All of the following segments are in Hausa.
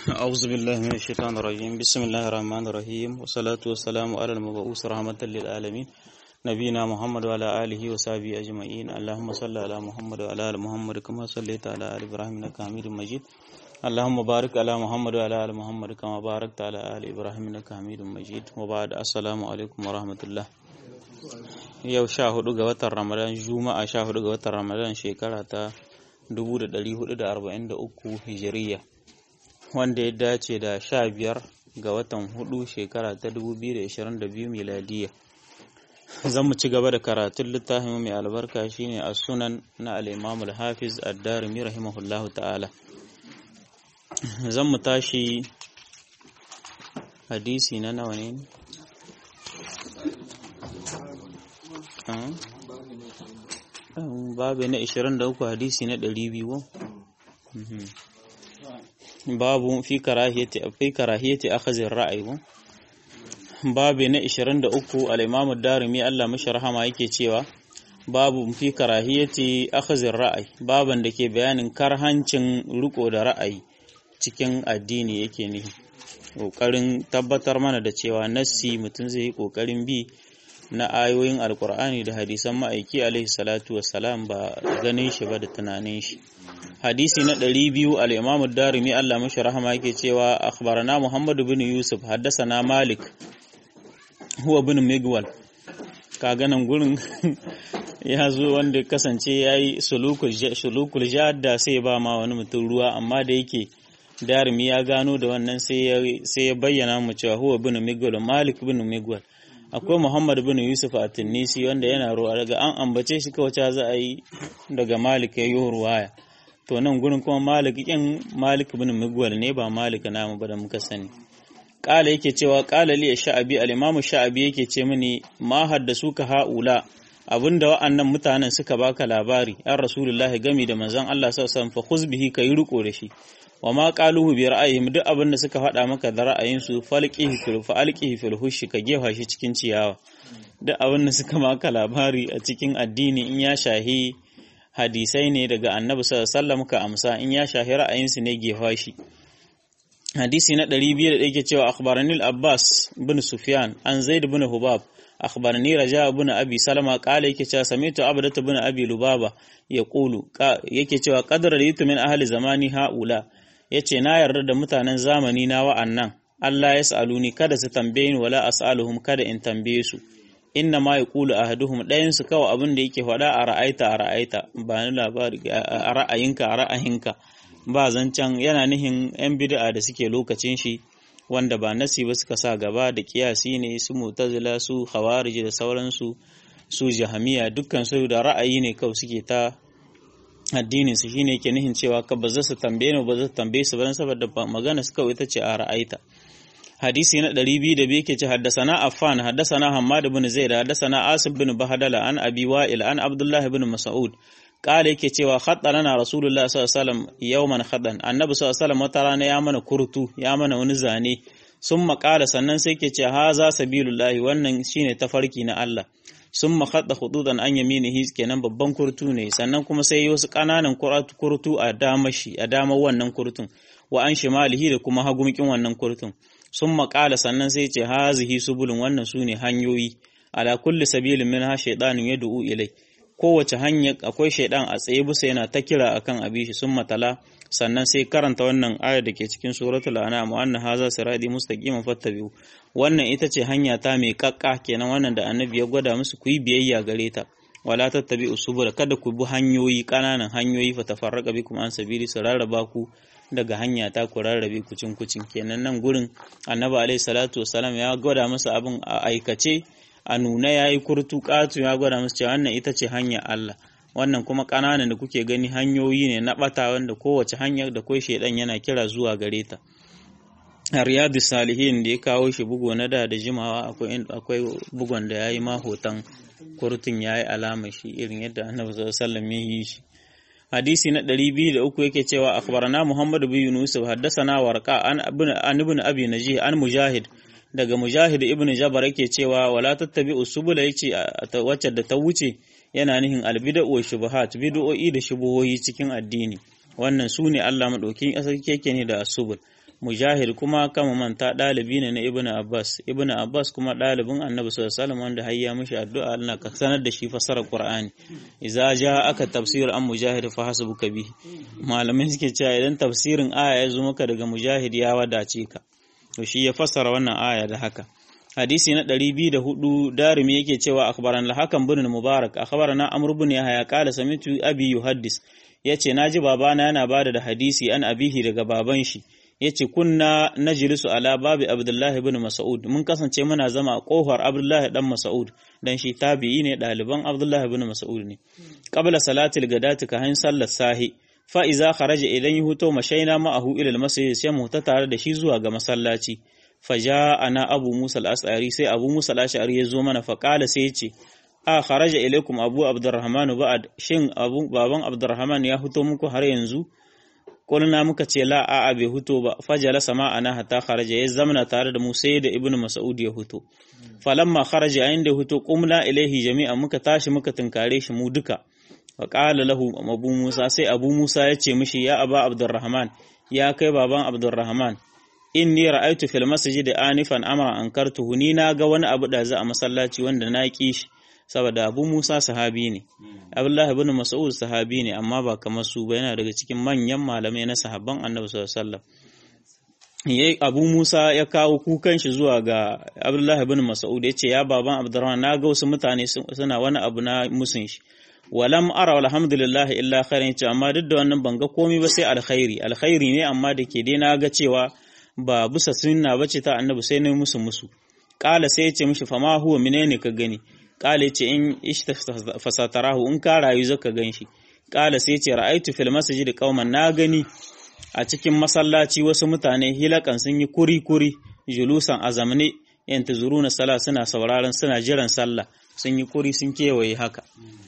أعوذ بالله من الشيطان الرجيم بسم الله الرحمن الرحيم والصلاة والسلام على المبعوث رحمة للعالمين نبينا محمد وعلى آله وصحبه أجمعين اللهم صل على محمد وعلى آل محمد كما صليت على آل إبراهيم إنك حميد مجيد اللهم بارك على محمد وعلى آل محمد كما باركت على آل إبراهيم إنك حميد مجيد وبعد السلام عليكم ورحمة الله yau sha hudu ga watan ramadan juma'a sha hudu ga watan ramadan shekara ta 1443 hijiriya wanda ya dace da sha biyar ga watan hudu shekara ta 2022 miladiya zan mu ci gaba da karatun littafin mai albarka shine a sunan na al-imam al-hafiz ad-darimi rahimahullahu ta'ala zan mu tashi hadisi na nawa ne babu na 23 hadisi na 200 babu fi karahiyati fi karahiyati akhadhi ar-ra'yi babu na 23 al-imam ad-darimi Allah mashi rahama yake cewa babu fi karahiyati akhadhi ar-ra'yi baban da ke bayanin karhancin riko da ra'ayi cikin addini yake nihi kokarin tabbatar mana da cewa nassi mutum zai yi kokarin bi na ayoyin alkur'ani da hadisan ma'aiki alaihi salatu wassalam ba ganin shi ba da tunanin shi hadisi na ɗari biyu al-imam darimi Allah mashi rahama yake cewa akhbarana muhammad bin yusuf haddasana malik huwa bin migwal ka ganin gurin ya zo wanda kasance ya yi sulukul jadda sai ba ma wani mutum ruwa amma da yake darimi ya gano da wannan sai ya bayyana mu cewa huwa bin migwal malik bin migwal akwai Muhammad bin Yusuf a Tunisi wanda yana ruwa daga an ambace shi kawai za a yi daga Malik ya yi ruwaya to nan gurin kuma Malik kin Malik bin Migwal ne ba Malik namu ba da muka sani kala yake cewa kala li sha'abi al-imam sha'abi yake ce mini ma haddasu ka haula abinda wa'annan mutanen suka baka labari an rasulullahi gami da manzon Allah sallallahu alaihi wasallam fa khuz bihi kai riko da shi wa ma qaluhu bi ra'ayihim duk abin da suka faɗa maka da ra'ayinsu falqihi fil falqihi fil hushi ka gefa shi cikin ciyawa duk abin da suka maka labari a cikin addini in ya shahi hadisai ne daga annabi sallallahu alaihi wasallam ka amsa in ya shahi ra'ayinsu ne gefa shi hadisi na 200 da yake cewa akhbarani al-abbas bin sufyan an zaid bin hubab akhbarani raja bin abi salama qala yake cewa samitu abdata bin abi lubaba yaqulu yake cewa qadara litu min ahli zamani haula ya ce na yarda da mutanen zamani na wa'annan Allah ya sa'aluni kada su tambaye ni wala as'aluhum kada in tambaye su inna ma yaqulu ahaduhum dayan su kawai abin da yake faɗa a ra'aita a ra'aita ba ni labari a ra'ayinka a ra'ayinka ba zancan yana nihin yan bid'a da suke lokacin shi wanda ba nasi ba suka sa gaba da kiyasi ne su mutazila su khawarij da sauransu su jahamiya dukkan su da ra'ayi ne kawai suke ta addinin su shine yake nihin cewa ka ba za su tambaye ni ba za su tambaye su ba saboda magana su kawai ita ce a ra'aita hadisi na 202 yake ce haddasana affan haddasana hammad ibn zaid haddasana asib bin bahadala an abi wa'il an abdullah ibn mas'ud kala yake cewa khatta lana rasulullah sallallahu alaihi wasallam yawman khadan annabi sallallahu alaihi wasallam wata rana ya mana kurtu ya mana wani zane sun makala sannan sai ke ce haza sabilullahi wannan shine tafarki na Allah sun makaɗa hududan an yaminihi kenan babban kurtu ne sannan kuma sai yi wasu ƙananan kurtu a dama shi a dama wannan kurtun wa an shimalihi da kuma hagumkin wannan kurtun sun maƙala sannan sai ce hazihi subulun wannan su ne hanyoyi ala kulli sabilin min ha shaidanin ya du'u ilai kowace hanya akwai shaidan a tsaye bisa yana ta kira akan abi shi sun matala sannan sai karanta wannan ayar da ke cikin suratul an'am wa anna haza sirati mustaqiman fattabi'u wannan ita ce hanya ta mai kakka kenan wannan da annabi ya gwada musu ku yi biyayya gare ta wala tattabi'u subula kada ku bi hanyoyi kananan hanyoyi fa tafarraqa bikum an sabili su rarraba ku daga hanya ta ku rarrabe kucin kucin kenan nan gurin annabi alaihi salatu wasalam ya gwada musu abin a aikace a nuna yayi kurtu katu ya gwada musu cewa wannan ita ce hanya Allah wannan kuma ƙananan da kuke gani hanyoyi ne na ɓata wanda kowace hanyar da kai shaidan yana kira zuwa gare ta a riyadu salihin da ya kawo shi bugu na da da jimawa akwai bugon da ya yi ma hoton kurtun ya yi alama shi irin yadda annabi sallallahu ya yi shi hadisi na ɗari biyu da uku yake cewa akhbarana muhammad bin yunus haddasana warqa an an ibn abi najih an mujahid daga mujahid ibn jabar yake cewa wala tattabi'u subula yace wacce da ta wuce yana nihin albida'u wa shubuhat bid'o'i da shubuhohi cikin addini wannan su ne Allah madaukin asali keke ne da asubul mujahid kuma kama manta ɗalibi ne na ibnu abbas ibnu abbas kuma ɗalibin annabi sallallahu alaihi wasallam wanda har ya mishi addu'a Allah ka sanar da shi fasarar qur'ani idza ja aka tafsir an mujahid fa hasbuka bihi malamai suke cewa idan tafsirin aya ya zo maka daga mujahid ya wadace ka to shi ya fassara wannan aya da haka hadisi na 204 darimi yake cewa akhbaran al-hakam bin mubarak akhbarana amr bin yahya qala samitu abi yuhaddis yace naji babana yana bada da hadisi an abihi daga baban shi yace kunna najlisu ala babi abdullah ibn mas'ud mun kasance muna zama a kofar abdullah dan mas'ud dan shi tabi'i ne daliban abdullah ibn mas'ud ne qabla salatil gadati ka hain sallar sahi fa iza kharaja idan yi huto mashaina ma'ahu ila al-masjid sai mu ta tare da shi zuwa ga masallaci faja ana abu musa al-as'ari sai abu musa al-ash'ari ya zo mana fa qala sai ya ce a kharaja ilaikum abu abdurrahman ba'ad shin abu baban abdurrahman ya huto muku har yanzu kulna muka ce la a a bai huto ba fajala sama ana hatta kharaja ya zamana tare da mu sai da ibnu mas'ud ya huto falamma kharaja ayin da huto qumna ilaihi jami'a muka tashi muka tunkare shi mu duka fa qala lahu abu musa sai abu musa ya ce mishi ya aba abdurrahman ya kai baban abdurrahman inni ra'aytu fil masjid anifan amra ankartuhu ni na ga wani abu da za a masallaci wanda na ki shi saboda Abu Musa sahabi ne Abdullah ibn Mas'ud sahabi ne amma ba kamar su ba yana daga cikin manyan malamai na sahabban Annabi sallallahu alaihi wasallam yayi Abu Musa ya kawo kukan shi zuwa ga Abdullah ibn Mas'ud yace ya baban Abdurrahman na ga wasu mutane suna wani abu na musun shi walam ara alhamdulillah illa khairin ce amma duk da wannan ban ga komai ba sai alkhairi alkhairi ne amma da ke dai na ga cewa ba bisa sunna bace ta Annabi sai ne musu musu kala sai ya ce mishi fama huwa menene ka gani kala ce in ishta fasatarahu in ka rayu zaka ganshi kala sai ce ra'aitu fil masjid qauman na gani a cikin masallaci wasu mutane hilakan sun yi kuri kuri julusan azamne yantazuruna sala suna sauraron suna jiran sallah sun yi kuri sun kewaye haka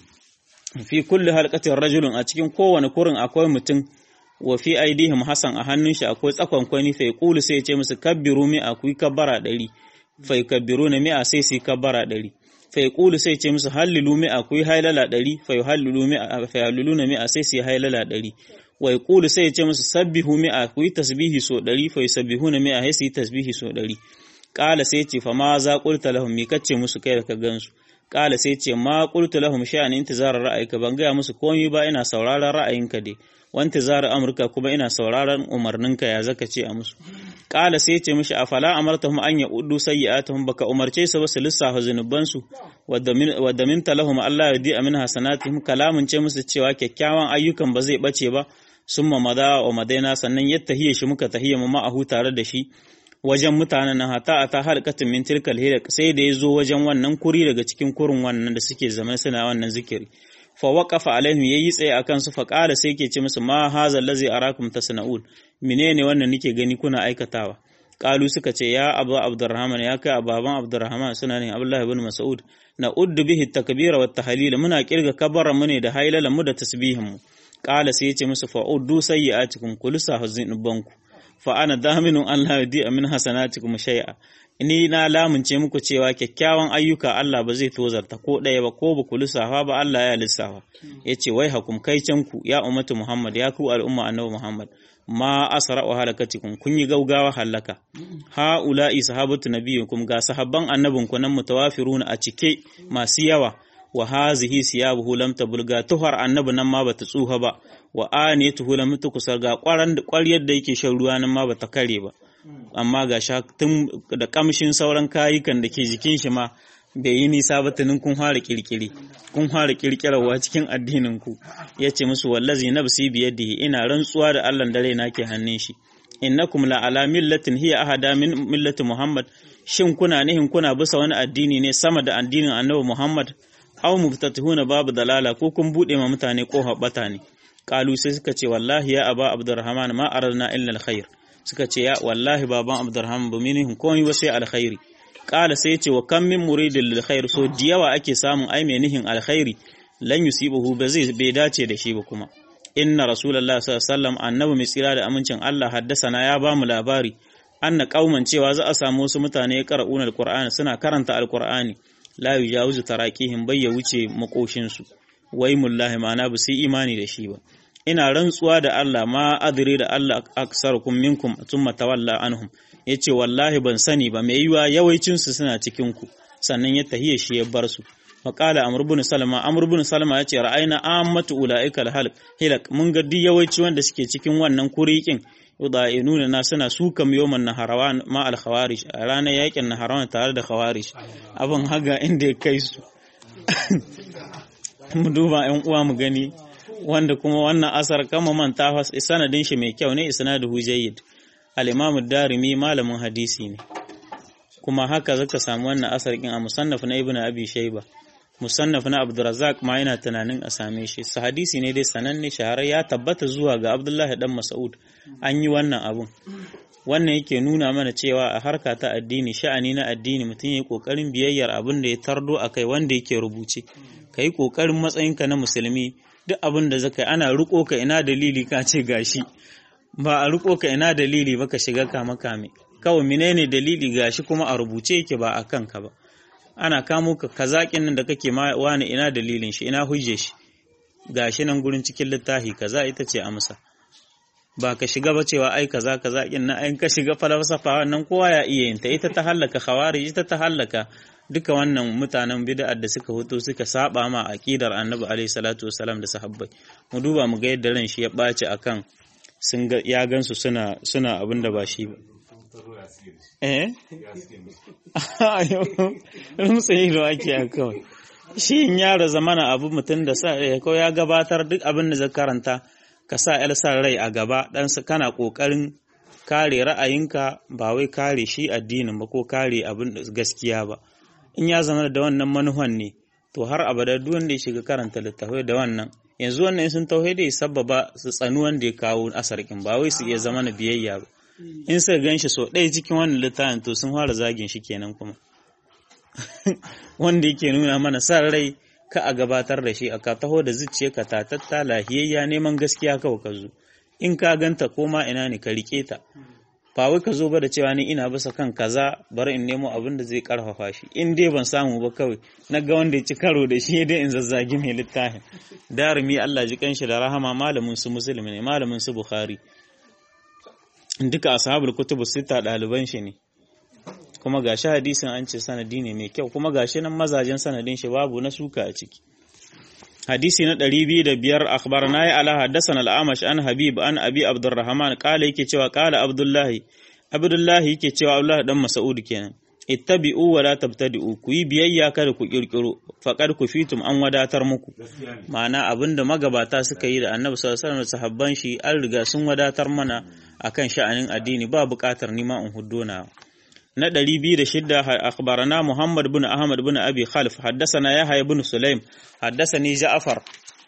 fi kulli halqatin rajulun a cikin kowane kurin akwai mutum wa fi aidihim hasan a hannun shi akwai tsakon kwani fa yaqulu sai ya ce musu kabbiru mi akwai kabbara ɗari fa yukabbiruna mi a sai su kabbara ɗari fa yaqulu sai ce musu hallilu mi'a ku yi hailala ɗari fa yuhallilu mi'a fa yahalluluna mi'a sai su yi hailala ɗari wa yaqulu sai ce musu sabbihu mi'a ku yi tasbihi so ɗari fa yusabbihuna mi'a sai su yi tasbihi so ɗari qala sai ce fa ma za qulta lahum mi kace musu kai da ka gansu qala sai ce ma qultu lahum sha'an intizarar ra'ayika ban gaya musu komai ba ina sauraron ra'ayinka dai wanta zara amurka kuma ina sauraron umarninka ya zaka ce a musu kala sai ce mishi afala amartahum an ya'uddu sayyi'atuhum baka umarce su ba su lissafa zunuban su wadda min talahum Allah yadi amin hasanatihim kalamun ce musu cewa kyakkyawan ayyukan ba zai bace ba summa mada wa madaina sannan yattahiye shi muka tahiya mu ma'ahu tare da shi wajen mutanen nan hata a ta halkatin min tilkal hilak sai da ya zo wajen wannan kuri daga cikin kurin wannan da suke zama suna wannan zikiri fa waqafa alaihim yayi tsaye akan su fa qala sai ke ce musu ma hazal ladzi arakum tasnaun menene wannan nake gani kuna aikatawa qalu suka ce ya abu abdurrahman ya kai ababan abdurrahman suna ne abdullahi ibn mas'ud na uddu bihi takbira wa tahlil muna kirga kabara mu ne da hailala mu da tasbihin mu qala sai ya ce musu fa uddu sayyi'atikum kulsa hazinubanku fa ana daminun Allah yadi min hasanatikum shay'a ni na lamunce muku cewa kyakkyawan ayyuka Allah ba zai tozarta ko ɗaya ba ko ba ku lissafa ba Allah ya lissafa ya ce wai hakum kai ku ya ummatu Muhammad ya ku al'umma annabi Muhammad ma asra wa halakatikum kun yi gaugawa halaka ha ula'i sahabatu nabiyyikum ga sahabban annabin ku nan mutawafiruna a cike masu yawa wa hazihi siyabuhu lam tabulga tuhar annabi nan ma bata tsuha ba wa aniyatuhu lam tukusar ga kwaran ƙwaryar da yake shan ruwa nan ma bata kare ba amma ga sha tun da kamshin sauran kayukan da ke jikin shi ma bai yi nisa ba tunin kun fara kirkiri kun fara kirkirarwa cikin addinin ku yace musu wallazi nafsi biyadihi ina rantsuwa da Allah dare na ke hannun shi innakum la ala millatin hiya ahada min millati muhammad shin kuna nihin kuna bisa wani addini ne sama da addinin annabi muhammad aw mubtatihuna babu dalala ko kun bude ma mutane ko habbata ne qalu sai suka ce wallahi ya aba abdurrahman ma aradna illa alkhair suka ce ya wallahi baban abdurrahman ba mini komai ba sai alkhairi kala sai ce wa kam min muridin lil khair so diyawa ake samun ai mai nihin alkhairi lan yusibuhu ba zai bai dace da shi ba kuma inna rasulullahi sallallahu alaihi wasallam annabi mai tsira da amincin Allah haddasana ya ba mu labari anna kauman cewa za a samu wasu mutane ya qara'una alqur'ani suna karanta alqur'ani la yujawizu taraqihim bai ya wuce makoshin su wai mullahi ma'ana ba sai imani da shi ba ina rantsuwa da Allah ma adri da Allah aksarukum minkum thumma tawalla anhum yace wallahi ban sani ba mai yiwa yawancin su suna cikin ku sannan ya tahiye shi ya bar su faƙala amr ibn salama amr ibn salama yace ra'ayna ammatu ulaika al hilak mun ga duk yawanci wanda suke cikin wannan kurikin yudainuna na suna sukan yawman naharawan ma al khawarij a ranar yakin naharawan tare da khawarij abin haga inda ya kai su mu duba yan uwa mu gani wanda kuma wannan asar kama manta sanadin shi mai kyau ne isnaduhu jayyid al-imam ad-darimi malamin hadisi ne kuma haka zaka samu wannan asar kin a musannaf na ibnu abi shayba musannaf na abdurrazzaq ma yana tunanin a same shi sa hadisi ne dai sananne shahara ya tabbata zuwa ga abdullahi dan mas'ud an yi wannan abun wannan yake nuna mana cewa a harka ta addini sha'ani na addini mutum yayi kokarin biyayyar abin da ya tardo akai wanda yake rubuce kai kokarin matsayinka na musulmi duk abin da zaka ana riko ka ina dalili ka ce gashi ba a riko ka ina dalili ba ka shiga kama kame kawai menene dalili gashi kuma a rubuce yake ba a kanka ba ana kamo ka kazakin nan da kake ma wani ina dalilin shi ina hujje shi gashi nan gurin cikin littafi kaza ita ce amsa ba ka shiga ba cewa ai kaza kaza kin nan ai ka shiga falsafa wannan kowa ya iya yin ta ita ta hallaka khawarij ita ta hallaka duka wannan mutanen bid'ar da suka hoto suka saba ma aqidar annabi alaihi salatu wasalam da sahabbai mu duba mu ga yadda ran shi ya ɓaci akan sun ga ya gansu suna suna abin da ba shi ba eh rumtsa ido ake a kawai shi in yara zamana abu mutum da sa ko ya gabatar duk abin da zai karanta ka sa yar sa rai a gaba dan kana kokarin kare ra'ayinka ba wai kare shi addinin ba ko kare abin gaskiya ba in ya zama da wannan manuhan ne to har abada duk wanda ya shiga karanta littafai da wannan yanzu wannan sun tauhidi ya sababa su tsanu wanda ya kawo asarkin ba wai su iya zama na biyayya ba in suka gan shi so ɗaya cikin wannan littafin to sun fara zagin shi kenan kuma wanda yake nuna mana sa rai ka a gabatar da shi a ka taho da zuciya ka tatatta lahiyayya neman gaskiya kawai ka zo in ka ganta koma ina ne ka rike ta ba wai ka zo ba da cewa ni ina bisa kan kaza bari in nemo abin da zai karfafa shi in dai ban samu ba kawai na ga wanda ya ci karo da shi dai in zazzagi mai littafin darumi Allah ji kanshi da rahama malamin su musulmi ne malamin su bukhari duka ashabul kutubu sita ɗaliban shi ne kuma gashi hadisin an ce sanadi ne mai kyau kuma gashi nan mazajen sanadin shi babu na suka a ciki hadisi na ɗari biyu da biyar akhbarana ya ala haddasan al'amash an habib an abi abdurrahman kala yake cewa kala abdullahi abdullahi yake cewa abdullahi dan mas'ud kenan ittabi'u wa la tabtadi'u ku yi biyayya kada ku kirkiro faqad ku fitum an wadatar muku ma'ana abinda magabata suka yi da annabi sallallahu alaihi wasallam sahabban shi an riga sun wadatar mana akan sha'anin addini ba buƙatar nima in huddona na ɗari biyu da shidda akhbarana Muhammad bin Ahmad bin Abi Khalif haddasana Yahya bin Sulaim haddasani Ja'far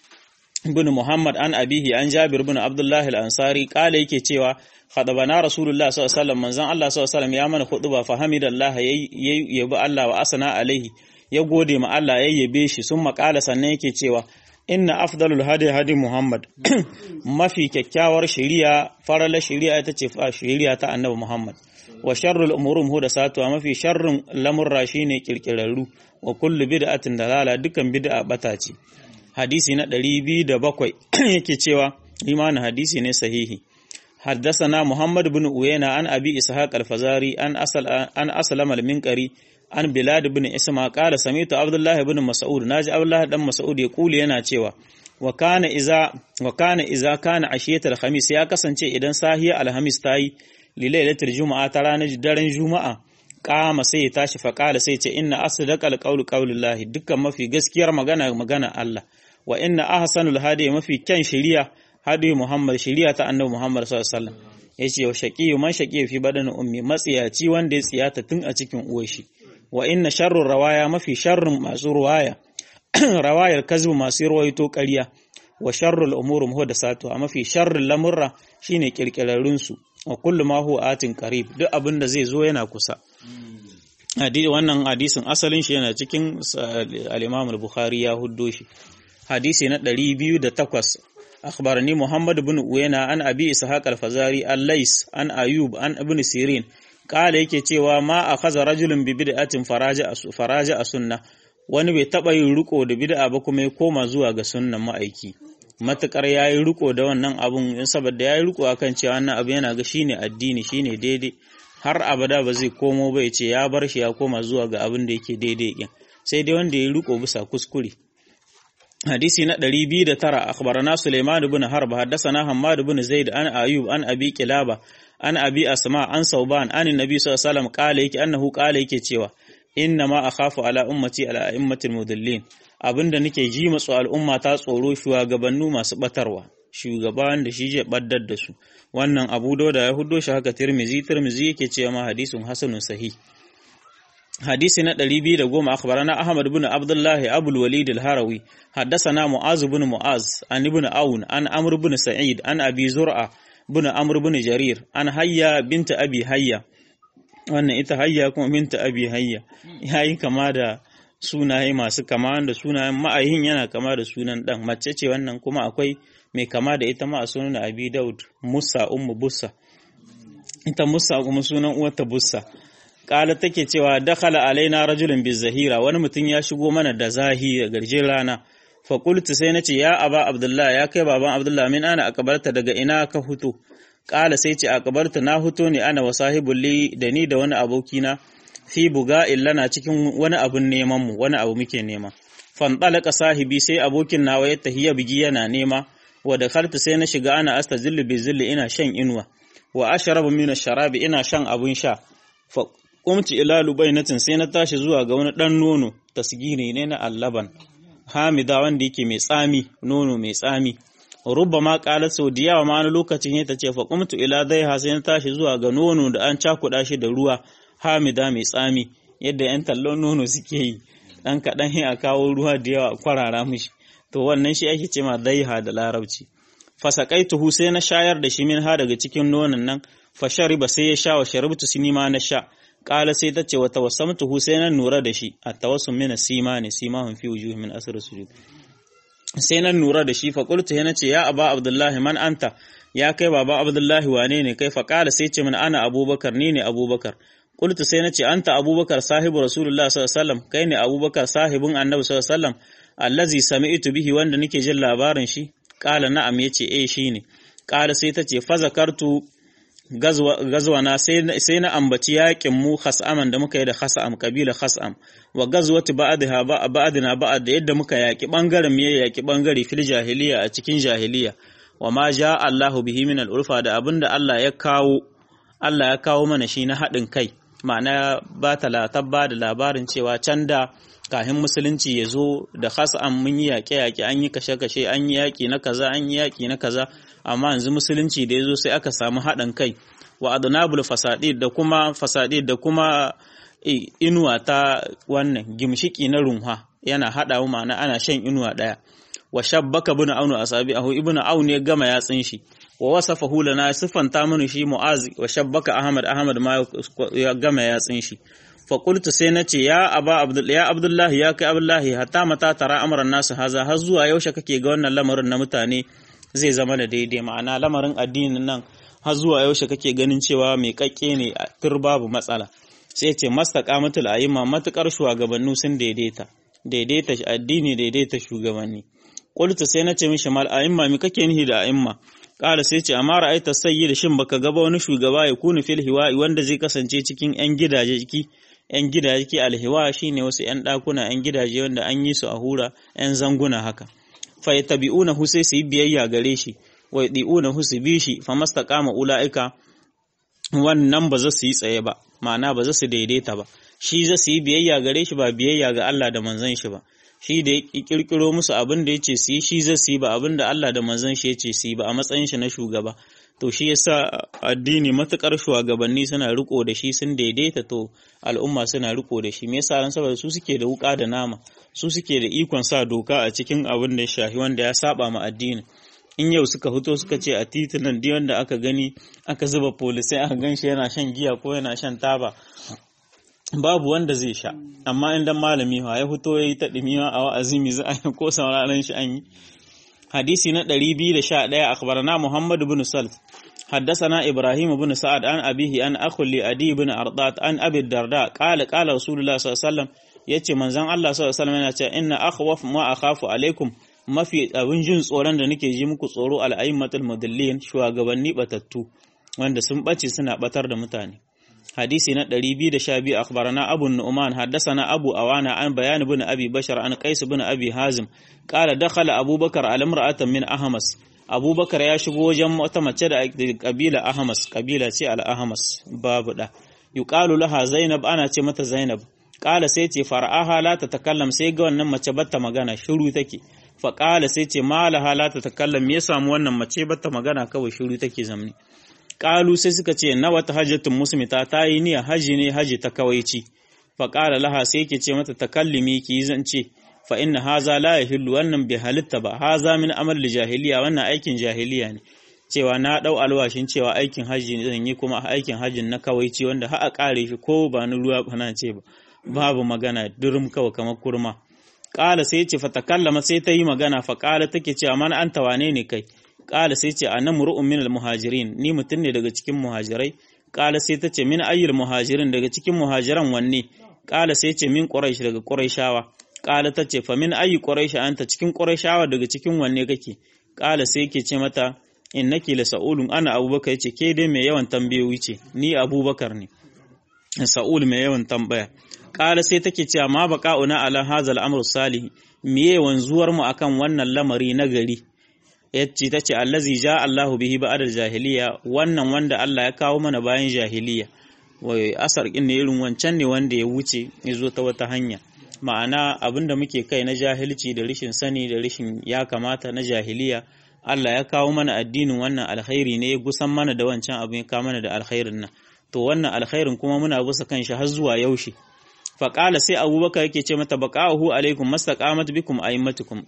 bin Muhammad an abihi an Jabir bin Abdullah al-Ansari kala yake cewa khadabana Rasulullah sallallahu alaihi wasallam manzon Allah sallallahu alaihi wasallam ya mana khutba fa hamidallah yayi Allah wa asana alaihi ya gode ma Allah ya yabe shi sun makala sannan yake cewa inna afdalul hadi hadi Muhammad mafi kyakkyawar shari'a farala shari'a ita ce shari'a ta Annabi Muhammad wa sharrul umurum hudasatu mafi sharrin lamurra shine kirkirarru wa kullu bid'atin dalala dukan bid'a bata ce hadisi na 207 yake cewa imanin hadisi ne sahihi حدثنا محمد بن أوينا عن أبي إسحاق الفزاري عن أصل عن أسلم المنكري عن بلاد بن اسما قال سمعت عبد الله بن مسعود ناجي عبد الله بن مسعود يقول yana cewa wa kana iza wa kana iza kana ashiyatul khamis ya kasance idan sahiya alhamis tayi lilailatul juma'a ta ranar daren juma'a kama sai ya tashi faƙala sai ce inna asdaqal qawlu qawlullahi dukkan mafi gaskiyar magana magana Allah wa inna ahsanul hadi mafi kyan shari'a hadi Muhammad shari'a ta annabi Muhammad sallallahu alaihi wasallam yace wa shaqiyu man shaqiyu fi badan ummi matsiyaci wanda ya tsiyata tun a cikin uwar shi wa inna sharrur rawaya mafi sharrin masu ruwaya rawayar kazbu masu ruwaito ƙarya wa sharrul umuri muhdathatu a mafi sharrin lamurra shine kirkirarrun su wa kullu ma huwa atin qarib duk abin da zai zo yana kusa wannan hadisin asalin shi yana cikin al-Imam al-Bukhari ya huddo shi hadisi na 208 akhbarani Muhammad ibn Uyayna an Abi Ishaq al-Fazari al-Lais an Ayub an Ibn Sirin kala yake cewa ma akhadha rajulun bi bid'atin faraja faraja a sunna wani bai taba yin riko da bid'a ba kuma ya koma zuwa ga sunnan ma'aiki matukar yayi riko da wannan abun saboda yayi riko akan cewa wannan abu yana ga shine addini shine daidai har abada ba zai komo ba ya ce ya bar shi ya koma zuwa ga abin da yake daidai din sai dai wanda ya riko bisa kuskure hadisi na 209 akhbarana Sulaiman ibn Harb haddathana Hammad ibn Zaid an Ayub an Abi Kilaba an Abi Asma an Sauban an Nabi sallallahu alaihi wasallam kale yake annahu kale yake cewa inna ma akhafu ala ummati ala a'immatil mudallin abinda nake ji matsu al'umma ta tsoro shugabannu masu batarwa shugaban da shi je baddar da su wannan Abu Dawud ya huddo shi haka Tirmizi Tirmizi yake cewa ma hadisun hasanun sahih hadisi na 210 akhbarana Ahmad ibn Abdullah Abu al-Walid al-Harawi haddathana Mu'az ibn Mu'az an ibn Aun an Amr ibn Sa'id an Abi Zur'a ibn Amr ibn Jarir an Hayya bint Abi Hayya wannan ita Hayya kuma bint Abi Hayya yayi kama da sunaye masu kama da sunayen ma'ayin yana kama da sunan dan mace ce wannan kuma akwai mai kama da ita ma a sunan Abi Daud Musa ummu Bussa ita Musa kuma sunan uwarta Bussa kala take cewa dakhala alaina rajulun bizahira wani mutum ya shigo mana da zahi da garjin rana fa qultu sai nace ya aba abdullah ya kai baban abdullah min ana akabarta daga ina ka huto kala sai ce akabarta na huto ne ana wa sahibul li da ni da wani abokina fi buga illana cikin wani abun neman mu wani abu muke nema fan talaka sahibi sai abokin nawa ya tahiya bigi yana nema wa dakhaltu sai na shiga ana astazillu bizilli ina shan inuwa wa ashrabu min ash-sharabi ina shan abun sha kumci ila lubainatin sai na tashi zuwa ga wani ɗan nono tasgiri ne na allaban hamida wanda yake mai tsami nono mai tsami rubba ma kala sau da yawa ma wani lokacin ya tace fa kumtu ila daiha sai na tashi zuwa ga nono da an cakuɗa shi da ruwa hamida mai tsami yadda yan tallon nono suke yi dan kaɗan sai a kawo ruwa da yawa kwarara mishi to wannan shi ake ce ma daiha da larabci fasaqaituhu sai na shayar da shi min ha daga cikin nonon nan fa shariba sai ya sha wa sharibtu sinima na sha Ƙala sai ta ce wa tawassamtuhu sai na nura da shi a tawassum min sima ne simahum fi wujuhi min asr sujud sai na nura da shi fa qultu yana ce ya aba abdullahi man anta ya kai baba abdullahi wane ne kai fa qala sai ce min ana abubakar ni ne abubakar qultu sai na ce anta abubakar sahibu rasulullah sallallahu alaihi wasallam kai ne abubakar sahibin annabi sallallahu alaihi wasallam allazi sami'tu bihi wanda nake jin labarin shi qala na'am yace eh shine qala sai ta ce fa zakartu gazwana sai na ambaci yakin mu khas'aman da muka yi da khas'am kabila khas'am wa gazwati ba'dha ba'dina ba'd da yadda muka yaki bangaren mu yaki bangare fil jahiliya a cikin jahiliya wa ma ja Allahu bihi min al-urfa da abinda Allah ya kawo Allah ya kawo mana shi na haɗin kai ma'ana ba ta tabba da labarin cewa can da kahin musulunci ya zo da khas'am mun yi yaƙe-yaƙe an yi kashe-kashe an yi yaƙi na kaza an yi yaƙi na kaza amma yanzu musulunci da ya zo sai aka samu haɗin kai wa adnabul fasadi da kuma fasadi da kuma inuwa ta wannan gimshiki na runha yana haɗa ma'ana ana shan inuwa ɗaya wa shabbaka bin aunu asabi ahu ibnu aun ya gama yatsin shi wa wasafahu lana sifanta mana shi mu'az wa shabbaka ahmad ahmad ma ya gama yatsin shi fa qultu sai nace ya aba abdul ya abdullahi ya kai abdullahi hatta mata tara amran nasu haza har zuwa yaushe kake ga wannan lamarin na mutane zai zama da daidai ma'ana lamarin addinin nan har zuwa yaushe kake ganin cewa mai kakke ne a tur babu matsala sai ce mastaqamatul a'imma matukar shugabannu sun daidaita daidaita addini daidaita shugabanni qultu sai nace mishi mal a'imma me kake nihi da a'imma kala sai ce amma ra'aita sayyid shin baka ga ba wani shugaba ya kunu fil hiwa'i wanda zai kasance cikin yan gidaje ciki yan gidaje alhiwa shine wasu yan dakuna yan gidaje wanda an yi su a hura yan zanguna haka fa yattabi'unahu sai su yi biyayya gare shi wa yadi'unahu su bi shi fa mastaqama ulaika wannan ba za su yi tsaye ba ma'ana ba za su daidaita ba shi za su yi biyayya gare shi ba biyayya ga Allah da manzon shi ba shi da ya kirkiro musu abin da yace su yi shi za su yi ba abin da Allah da manzon shi yace su yi ba a matsayin shi na shugaba to shi yasa addini matukar shugabanni suna riko da shi sun daidaita to al'umma suna riko da shi me yasa ran saboda su suke da wuka da nama su suke da ikon sa doka a cikin abin da ya shafi wanda ya saba ma addini in yau suka fito suka ce a titunan di wanda aka gani aka zuba polisai aka gan shi yana shan giya ko yana shan taba babu wanda zai sha amma idan malami ha ya fito ya yi ta ɗimiwa a wa'azi mi za a yi ko sauraron shi an yi hadisi na 211 akhbarana Muhammad bin Salt حدثنا إبراهيم بن سعد عن أبيه عن أخو لأدي بن أرضات عن أبي الدرداء قال قال رسول الله صلى الله عليه وسلم yace manzon Allah sallallahu alaihi wasallam yana cewa inna akhwaf ma akhafu alaikum mafi abin jin tsoron da nake ji muku tsoro al'ayyimatul mudallin shugabanni batattu wanda sun bace suna batar da mutane hadisi na 212 akhbarana abu nu'man haddathana abu awana an bayan ibn abi bashar an qais ibn abi hazim qala dakhala abubakar ala imra'atan min ahmas abubakar ya shigo wajen wata mace da kabila ahmas kabila ce al ahmas babu da yuqalu laha zainab ana ce mata zainab qala sai ce far'aha la tatakallam sai ga wannan mace batta magana shiru take fa qala sai ce malaha la tatakallam me ya samu wannan mace batta magana kawai shiru take zamni qalu sai suka ce na wata hajjatun musmita ta yi niyya haji ne haji ta kawaici fa qala laha sai yake ce mata takallimi ki zance fa inna haza la yahillu wannan bai halitta ba haza min amal jahiliya wannan aikin jahiliya ne cewa na dau alwashin cewa aikin haji ne zan yi kuma aikin hajin na kawaici wanda har a kare shi ko ba ni ruwa bana ce ba babu magana durum kawai kamar kurma qala sai ce fa takallama sai ta yi magana fa qala take cewa man anta wane ne kai Ƙala sai ce ana muru'un min muhajirin ni mutum ne daga cikin muhajirai Ƙala sai ta ce min ayyul muhajirin daga cikin muhajiran wanne Ƙala sai ce min quraish daga quraishawa Ƙala ta ce fa min ayyi quraish anta cikin quraishawa daga cikin wanne kake Ƙala sai yake ce mata innaki la sa'ulun ana abubakar yace ke dai mai yawan tambayoyi ce ni abubakar ne sa'ul mai yawan tambaya Ƙala sai take cewa ma baqa'una ala hazal amru salih miye wanzuwar mu akan wannan lamari na gari yace ta ce allazi ja Allahu bihi ba'da jahiliya wannan wanda Allah ya kawo mana bayan jahiliya wai asar kin ne irin wancan ne wanda ya wuce ya zo ta wata hanya ma'ana abinda muke kai na jahilci da rishin sani da rishin ya kamata na jahiliya Allah ya kawo mana addinin wannan alkhairi ne ya gusan mana da wancan abin ya kawo mana da alkhairin nan to wannan alkhairin kuma muna bisa kan shi har zuwa yaushe faƙala sai abubakar yake ce mata baqa'uhu alaikum mastaqamat bikum a'immatukum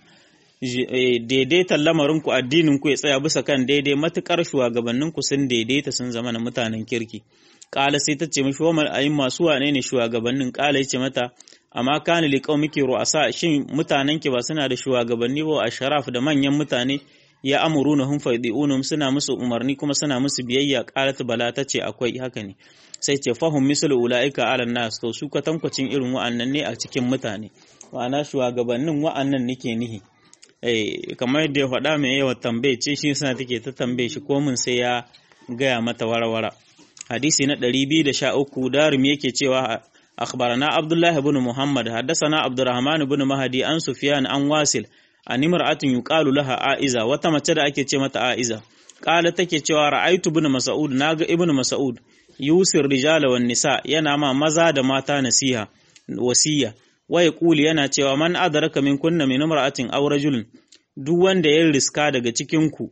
daidaitan lamarinku addininku ya tsaya bisa kan daidai matukar shugabanninku sun daidaita sun zama na mutanen kirki kala sai ta ce mishi wa ayin masu wane ne shugabannin kala ya ce mata amma kana li qaumiki ru'asa shin mutanen ki ba suna da shugabanni ba a sharaf da manyan mutane ya amuruna hum faidiunum suna musu umarni kuma suna musu biyayya qalat bala ta ce akwai haka ne sai ce fahum mislu ulaika ala nas to su kwatankwacin irin wa'annan ne a cikin mutane ma'ana shugabannin wa'annan nake nihi kamar yadda ya faɗa mai yawan tambaye ce shi suna take ta tambaye shi ko mun sai ya gaya mata warawara hadisi na 213 darum yake cewa akhbarana abdullahi ibn muhammad haddathana abdurrahman ibn mahdi an sufyan an wasil an imra'atin yuqalu laha aiza wata mace da ake ce mata aiza qala take cewa ra'aitu ibn mas'ud naga ibn mas'ud yusir rijala wan nisa yana ma maza da mata nasiha wasiya waya kuli yana cewa man adraka min kunna min imra'atin aw rajulin duk wanda ya riska daga cikin ku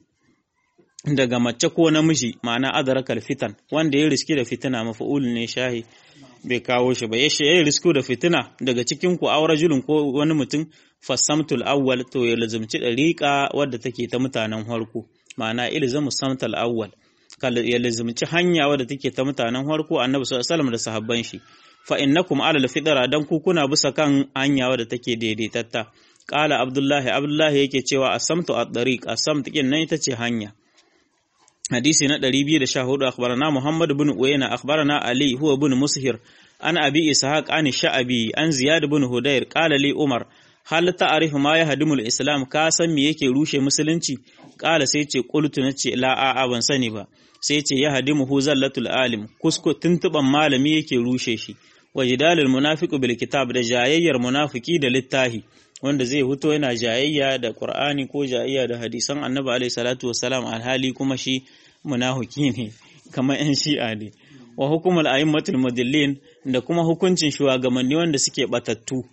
daga mace ko namiji ma'ana adrakal fitan wanda ya riski da fitina mafa'ul ne shahi bai kawo shi ba yace ya risku da fitina daga cikin ku aw rajulin ko wani mutum fasamtul awwal to ya lazumci dariqa wadda take ta mutanen farko ma'ana ilzamu samtal awwal ya lazumci hanya wadda take ta mutanen farko annabi sallallahu alaihi wasallam da sahabban shi fa innakum ala alfidra dan ku kuna bisa kan hanya wadda take daidaitatta qala abdullahi abdullahi yake cewa asamtu at-tariq asamt kin nan ita ce hanya hadisi na 214 akhbarana muhammad ibn uyayna akhbarana ali huwa ibn mushir an abi ishaq an sha'abi an ziyad ibn hudayr qala li umar hal ta'rifu ma yahdimul islam ka san me yake rushe musulunci qala sai ce qultu nace la a ban sani ba sai ce yahdimuhu zallatul alim kusko tuntuban malami yake rushe shi wa jidalul munafiqu bil kitab da jayayyar munafiki da littahi wanda zai huto yana jayayya da Qur'ani ko jayayya da hadisan Annabi alaihi salatu wassalam alhali kuma shi munafiki ne kamar yan shi'a ne wa hukumul a'immatul mudillin da kuma hukuncin shugabanni wanda suke batattu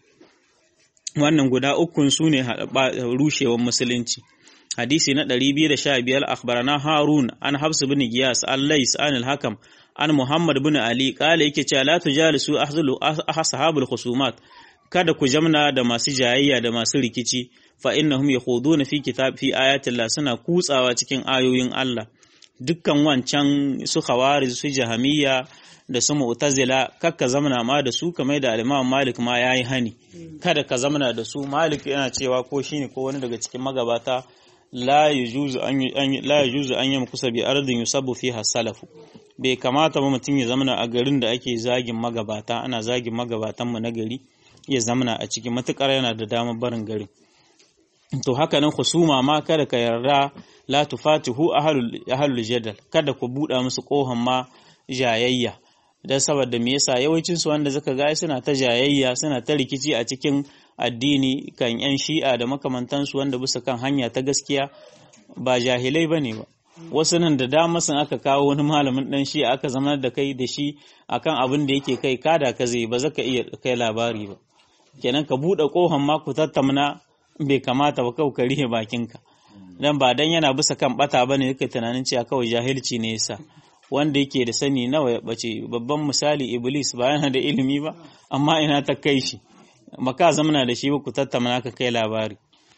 wannan guda ukun su ne rushewar musulunci hadisi na 215 akhbarana harun an hafs bin giyas an lais an al-hakam an muhammad bin ali kala yake cewa la tujalisu ahzulu ashabul khusumat kada ku jamna da masu jayayya da masu rikici fa innahum yakhuduna fi kitab fi ayati Allah suna kutsawa cikin ayoyin Allah dukkan wancan su khawarij su jahamiyya da su mu'tazila kakka zamana ma da su kamar da al-Imam Malik ma yayi hani kada ka zamana da su Malik yana cewa ko shine ko wani daga cikin magabata la yajuzu an la yajuzu an yamkusa bi ardin yusabbu fiha salafu bai kamata ba mutum ya zamana a garin da ake zagin magabata ana zagin magabatan mu na gari ya zamana a cikin matukar yana da damar barin garin to haka nan husuma ma kada ka yarda la tufatihu ahlul ahlul jadal kada ku buɗa musu kohon ma jayayya dan saboda me yasa yawancin su wanda zaka ga suna ta jayayya suna ta rikici a cikin addini kan yan shi'a da makamantansu wanda bisa kan hanya ta gaskiya ba jahilai bane ba wasu nan da dama sun aka kawo wani malamin dan shi aka zama da kai da shi akan abin da yake kai kada ka zai ba zaka iya kai labari ba kenan ka buɗe kohon ma ku tattauna bai kamata ba kawai ka rihe bakinka dan ba dan yana bisa kan bata bane yake tunanin cewa kawai jahilci ne yasa wanda yake da sani nawa ya bace babban misali iblis ba yana da ilimi ba amma ina ta kai shi maka zamana da shi ba ku tattauna ka kai labari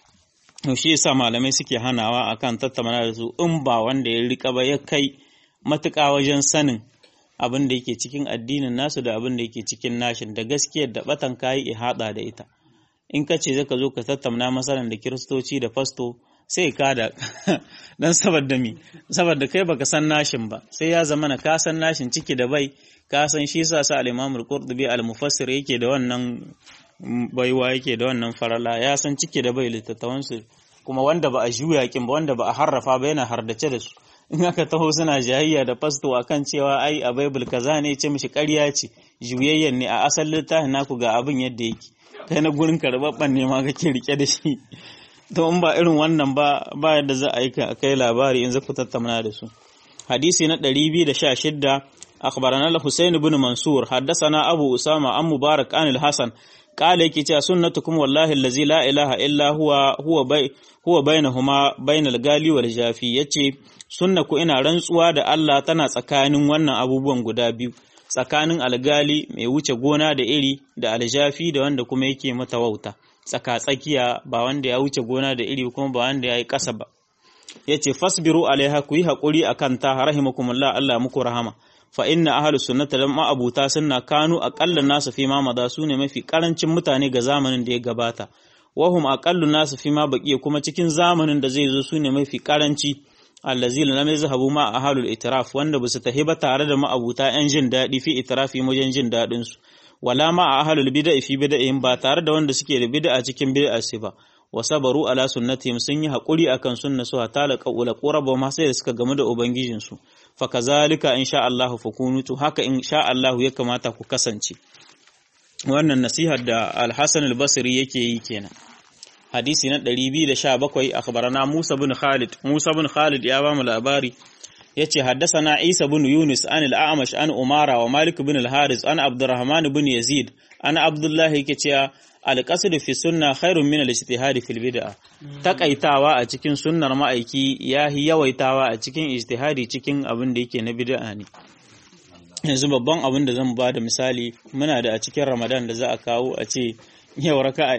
to shi yasa malamai suke hanawa akan tattauna da su in ba wanda ya rika ba ya kai matuƙa wajen sanin abin da yake cikin addinin nasu da abin da yake cikin nashin da gaskiyar da batan kayi ihada da ita in ka ce zaka zo ka tattauna masalan da kiristoci da fasto sai ka da dan saboda mi saboda kai baka san nashin ba sai ya zama na ka san nashin ciki da bai ka san shi yasa sa al-Imam al-Qurtubi al-Mufassir yake da wannan baiwa yake da wannan farala ya san ciki da bai littattafan su kuma wanda ba a juya kin ba wanda ba a harrafa ba yana hardace da su in aka taho suna jayayya da fasto akan cewa ai a Bible kaza ne ce mishi ƙarya ce juyayyen ne a asalin littafin naku ga abin yadda yake kai na gurin karbabban ne ma kake rike da shi to in ba irin wannan ba ba yadda za a yi ka kai labari in zaku tattauna da su hadisi na 216 akhbarana al-Husayn ibn Mansur haddathana Abu Usama an Mubarak an al-Hasan qala yake cewa sunnatukum wallahi allazi la ilaha illa huwa huwa bai huwa bainahuma bainal gali wal jafi yace sunnaku ina rantsuwa da Allah tana tsakanin wannan abubuwan guda biyu tsakanin algali mai wuce gona da iri da aljafi da wanda kuma yake mata wauta tsaka tsakiya ba wanda ya wuce gona da iri kuma ba wanda ya yi ƙasa ba yace fasbiru alaiha ku yi haƙuri akan ta rahimakumullah Allah muku rahama fa inna ahlu sunnati lam ma'abuta sunna kanu aqallan nasu fi ma mada sune mafi karancin mutane ga zamanin da ya gabata wahum aqallu nasu fi ma baqiya kuma cikin zamanin da zai zo sune mafi karanci allazi lam yazhabu ma ahlul itiraf wanda basu tahi ba tare da ma'abuta yan jin dadi fi itirafi wajen jin dadin su wala ma ahlul bid'a fi bid'ihim ba tare da wanda suke da bid'a cikin bid'a su ba wa sabaru ala sunnatihim sun yi hakuri akan sunna su hatta la qawla quraba ma sai da suka gamu da ubangijin su fa kazalika insha Allah fakunutu haka insha Allah ya kamata ku kasance wannan nasihar da Al-Hasan al-Basri yake yi kenan hadisi na 217 akhbarana Musa bin Khalid Musa bin Khalid ya ba mu labari yace haddathana Isa bin Yunus an al-A'mash an Umara wa Malik bin al-Haris an Abdurrahman bin Yazid an Abdullah yake cewa al-qasd fi sunna khairun min al-ijtihad fil bid'ah takaitawa a cikin sunnar ma'aiki yahi yawaitawa a cikin ijtihadi cikin abin da yake na bid'a ne yanzu babban abin da zan ba da misali muna da a cikin Ramadan da za a kawo a ce yau raka'a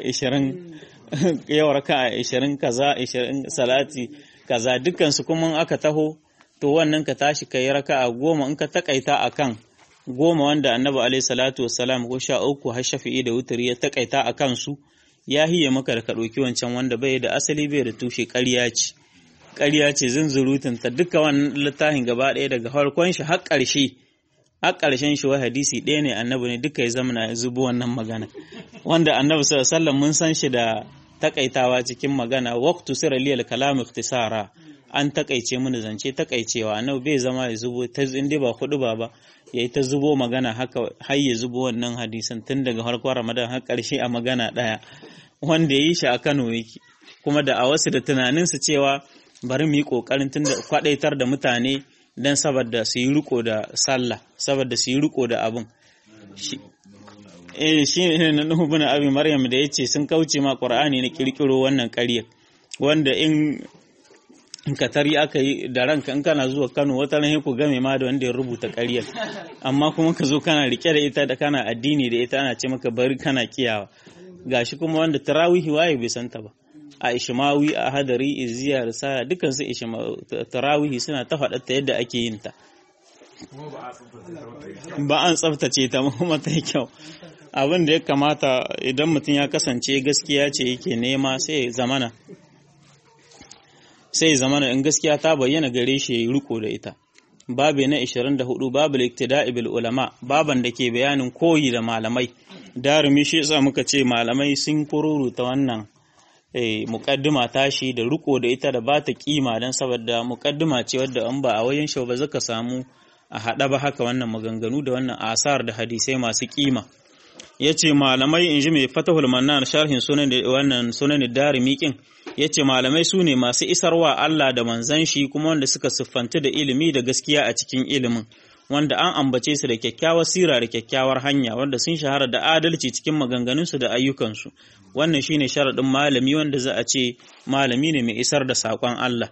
20 yau raka'a 20 kaza 20 salati kaza dukkan su kuma aka taho to wannan ka tashi kai raka'a goma in ka takaita akan goma wanda annabi alaihi salatu wassalam ko sha uku har shafi'i da wuturi ya takaita a kansu ya hiye maka da ka ɗauki wancan wanda bai da asali bai da tushe ƙarya ce ƙarya ce zunzurutun ta duka wannan littafin gaba ɗaya daga farkon shi har ƙarshe har ƙarshen shi wa hadisi ɗaya ne annabi ne duka ya zama na zubo wannan magana wanda annabi sallallahu alaihi wasallam mun san shi da takaitawa cikin magana waqtu sirra liyal kalam ikhtisara an takaice mini zance takaicewa annabi bai zama ya zubo ta inda ba hudu ba ba yayi ta zubo magana haka har ya zubo wannan hadisan tun daga farkon Ramadan har karshe a magana daya wanda yayi shi a Kano yake kuma da a wasu da tunanin su cewa bari mu yi kokarin tun da kwadaitar da mutane dan saboda su yi riko da sallah saboda su yi riko da abun eh shi ne na Nuhu bin Abi Maryam da yace sun kauce ma Qur'ani na kirkiro wannan ƙarya wanda in in ka tari aka yi da ranka in kana zuwa Kano wata ran ku game ma da wanda ya rubuta ƙaryar amma kuma ka zo kana rike da ita da kana addini da ita ana ce maka bari kana kiyawa gashi kuma wanda tarawihi waye bai santa ba a ishmawi a hadari iziya risala dukkan su tarawihi suna ta faɗa ta yadda ake yin ta ba an tsaftace ta kuma ta kyau abin da ya kamata idan mutum ya kasance gaskiya ce yake nema sai ya zamana sai zamana in gaskiya ta bayyana gare shi yayi riko da ita babu na 24 babu iktida'i bil ulama baban da ke bayanin koyi da malamai darumi shi yasa muka ce malamai sun kururuta wannan muƙaddima tashi da riko da ita da ba ta kima don saboda muƙaddima ce wadda an ba a wajen shi ba zaka samu a haɗa ba haka wannan maganganu da wannan asar da hadisai masu kima ya ce malamai in ji mai fatahul mannan sharhin sunan wannan sunan darimi kin ya ce malamai su ne masu isarwa Allah da manzan shi kuma wanda suka siffanta da ilimi da gaskiya a cikin ilimin wanda an ambace su da kyakkyawar sira da kyakkyawar hanya wanda sun shahara da adalci cikin maganganunsu da ayyukansu wannan shine sharaɗin malami wanda za a ce malami ne mai isar da saƙon Allah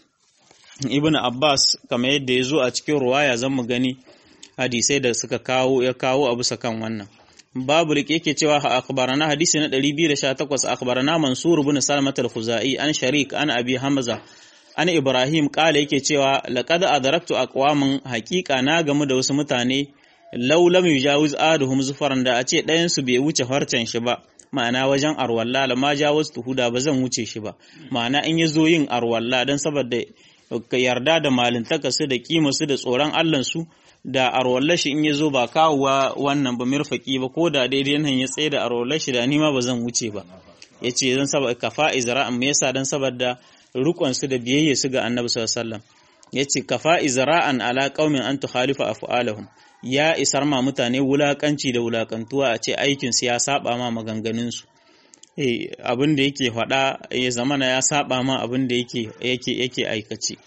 ibn Abbas kamar yadda ya zo a cikin ruwaya zan mu gani hadisai da suka kawo ya kawo a bisa kan wannan babu rike yake cewa akhbarana hadisi na 218 akhbarana Mansur ibn Salmat al-Khuzai an Sharik an Abi Hamza an Ibrahim kala yake cewa laqad adraktu aqwaman haqiqa na gamu da wasu mutane law lam yujawiz aduhum zufaran da a ce ɗayan su bai wuce farcen shi ba ma'ana wajen arwalla la ma jawaz tuhuda ba zan wuce shi ba ma'ana in yazo yin arwalla dan saboda yarda da malintaka su da kima su da tsoron Allah su da arwallar shi in yazo ba kawowa wannan ba mirfaki ba ko da daidai nan ya tsaye da arwallar shi da ni ma ba zan wuce ba yace dan saboda kafa izra'an me yasa dan saboda rukon su da biyayya su ga Annabi sallallahu alaihi wasallam yace kafa izra'an ala qaumin an tukhalifa af'alahum ya isar ma mutane wulakanci da wulakantuwa a ce aikin su ya saba ma maganganun su eh abin da yake faɗa ya zamana ya saba ma abin da yake yake yake aikace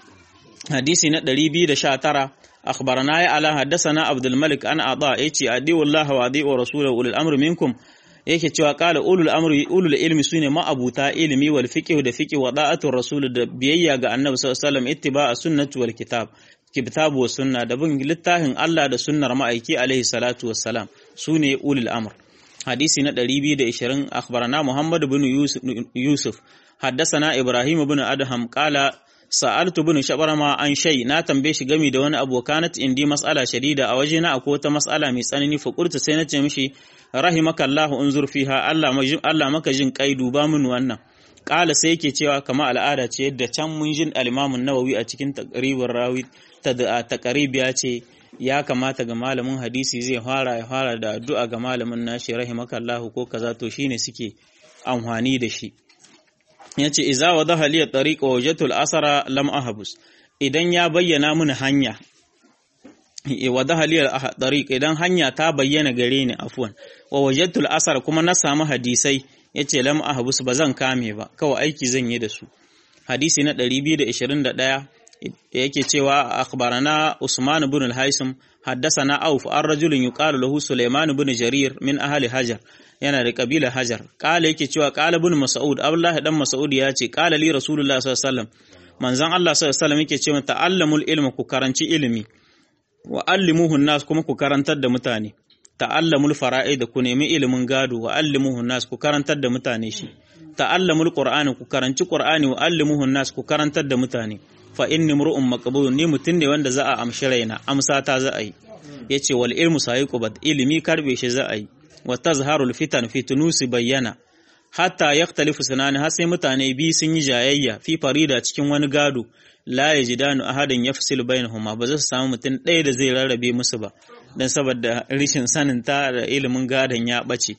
hadisi na 219 akhbarana ya ala haddathana abdul malik an ata yace adi wallahi wa adi wa rasulahu ulul amri minkum yake cewa kala ulul amri ulul ilmi sune ma'abuta ilimi wal fiqh da fiqh wa da'atul rasul da biyayya ga annabi sallallahu alaihi wasallam ittiba'a sunnati wal kitab kitabu wa sunna da bin littafin Allah da sunnar ma'aiki alaihi salatu wassalam sune ulul amr hadisi na 220 akhbarana muhammad ibn yusuf haddathana ibrahim ibn adham qala sa'altu ibn shabarama an shay na tambaye shi gami da wani abokanat indi mas'ala shadida a wajena akwai wata mas'ala mai tsanani fa qultu sai na ce mishi rahimaka Allah unzur fiha Allah Allah maka jin kai duba min wannan qala sai yake cewa kama al'ada ce yadda can mun jin al-Imam nawawi a cikin taqribur rawi ta taqrib ya ce ya kamata ga malamin hadisi zai fara ya fara da addu'a ga malamin nashi rahimaka Allah ko kaza to shine suke amfani da shi yace iza wadaha li tariqa wajhatul asara lam ahbus idan ya bayyana mini hanya wadaha li tariq idan hanya ta bayyana gare ni afwan wa wajhatul asara kuma na samu hadisai yace lam ahbus bazan kame ba kawai aiki zan yi da su hadisi na 221 yake cewa akhbarana Usman ibn al-Haisam haddathana Auf an rajulin yuqalu lahu Sulaiman ibn Jarir min ahli Hajar yana da kabila Hajar kala yake cewa kala ibn Mas'ud Abdullah dan Mas'ud ya ce kala li Rasulullah sallallahu alaihi wasallam manzon Allah sallallahu alaihi wasallam yake cewa ta'allamul ilma ku karanci ilimi wa allimuhu nas kuma ku karantar da mutane ta'allamul fara'id ku nemi ilimin gado wa allimuhu nas ku karantar da mutane shi ta'allamul qur'ani ku karanci qur'ani wa allimuhu nas ku karantar da mutane fa inni mur'un maqbul ni mutun ne wanda za a amshi raina amsa ta za a yi yace wal ilmu sayiqubad ilimi karbe shi za a yi wa tazharul fitan fitunusi bayyana hatta yaktalifu sunani har sai mutane bi sun yi jayayya fi farida cikin wani gado la yajidanu ahadan yafsil bainahuma ba za su samu mutum ɗaya da zai rarrabe musu ba dan saboda rishin sanin ta da ilimin gadon ya bace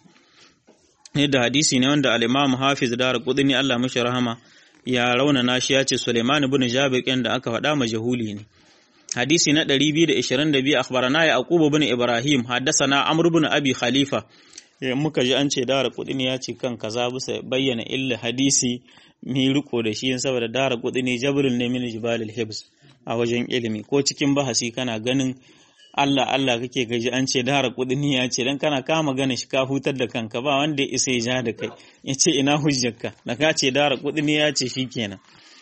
ne da hadisi ne wanda al-Imam Hafiz Dar Qudni Allah mashi rahama ya raunana shi ya ce Suleiman ibn Jabir ɗin da aka faɗa majahuli ne. Hadisi na 222 akhbarana Yaqub ibn Ibrahim haddathana Amr ibn Abi Khalifa muka ji an ce dara kudi ne ya ce kan kaza bisa bayyana illa hadisi mi riko da shi saboda dara kudi ne jabrul ne min jibalil hibs a wajen ilimi ko cikin bahasi kana ganin Allah Allah kake gaji an ce dara kudin ya ce dan kana kama gane shi ka hutar da kanka ba wanda ya isa ya ja da kai ya ce ina hujjarka da ka ce dara kudin ya ce shikenan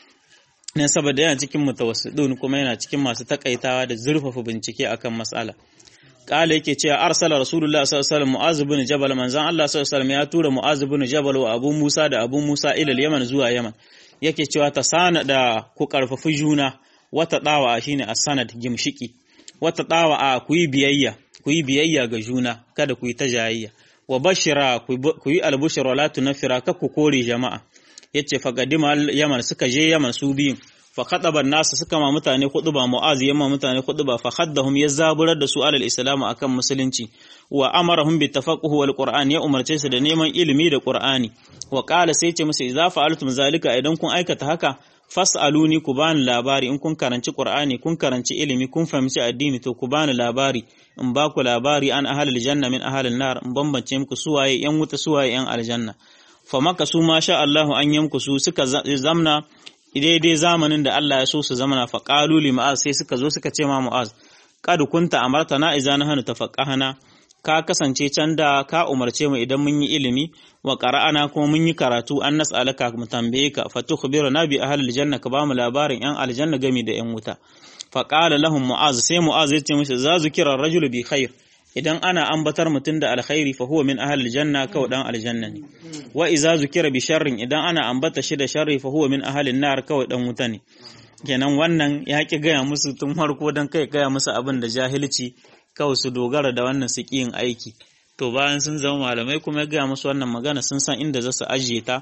ne saboda yana cikin mutawassidun kuma yana cikin masu takaitawa da zurfafa bincike akan mas'ala kala yake cewa arsala rasulullah sallallahu alaihi wasallam mu'az ibn jabal manzon Allah sallallahu alaihi wasallam ya tura mu'az ibn jabal wa abu musa da abu musa ila yaman zuwa yaman yake cewa ta sana da ku karfafi juna wata dawa shine as-sanad gimshiki wata ɗawa a ku yi biyayya ku yi biyayya ga juna kada ku yi ta jayayya wa bashira ku yi albushir wala tunafira kar ku kore jama'a yace fagadima yaman suka je yaman su biyun fa khataban nasu suka ma mutane khutba mu'az yamma mutane khutba fa khaddahum ya zaburar da su alal islam akan musulunci wa amarahum bi tafaqquh wal qur'an ya umarce su da neman ilimi da qur'ani wa qala sai ce musu idza fa'altum zalika idan kun aikata haka fas'aluni ku bani labari in kun karanci qur'ani kun karanci ilimi kun fahimci addini to ku bani labari in ba ku labari an ahalil janna min ahalin nar in bambance muku suwaye yan wuta suwaye yan aljanna fa maka su ma sha Allah an yanku su suka zamna daidai zamanin da Allah ya so su zamana fa qalu li ma'az sai suka zo suka ce ma mu'az kad kunta amartana idza nahnu tafaqahana ka kasance can da ka umarce mu idan mun yi ilimi wa qara'ana kuma mun yi karatu an nas'alaka mu tambaye ka fa tukhbiruna bi ahlil janna ka ba mu labarin yan aljanna gami da yan wuta fa qala lahum mu'az sai mu'az ya ce musu za zukira rajulu bi khair idan ana ambatar mutum da alkhairi fa huwa min ahlil janna kawai dan aljanna ne wa iza zukira bi sharrin idan ana ambata shi da sharri fa huwa min ahlin nar kawai dan wuta ne kenan wannan ya ki gaya musu tun farko dan kai gaya musu abin da jahilci kawai su dogara da wannan su yin aiki to bayan sun zama malamai kuma ya gaya musu wannan magana sun san inda za su ajiye ta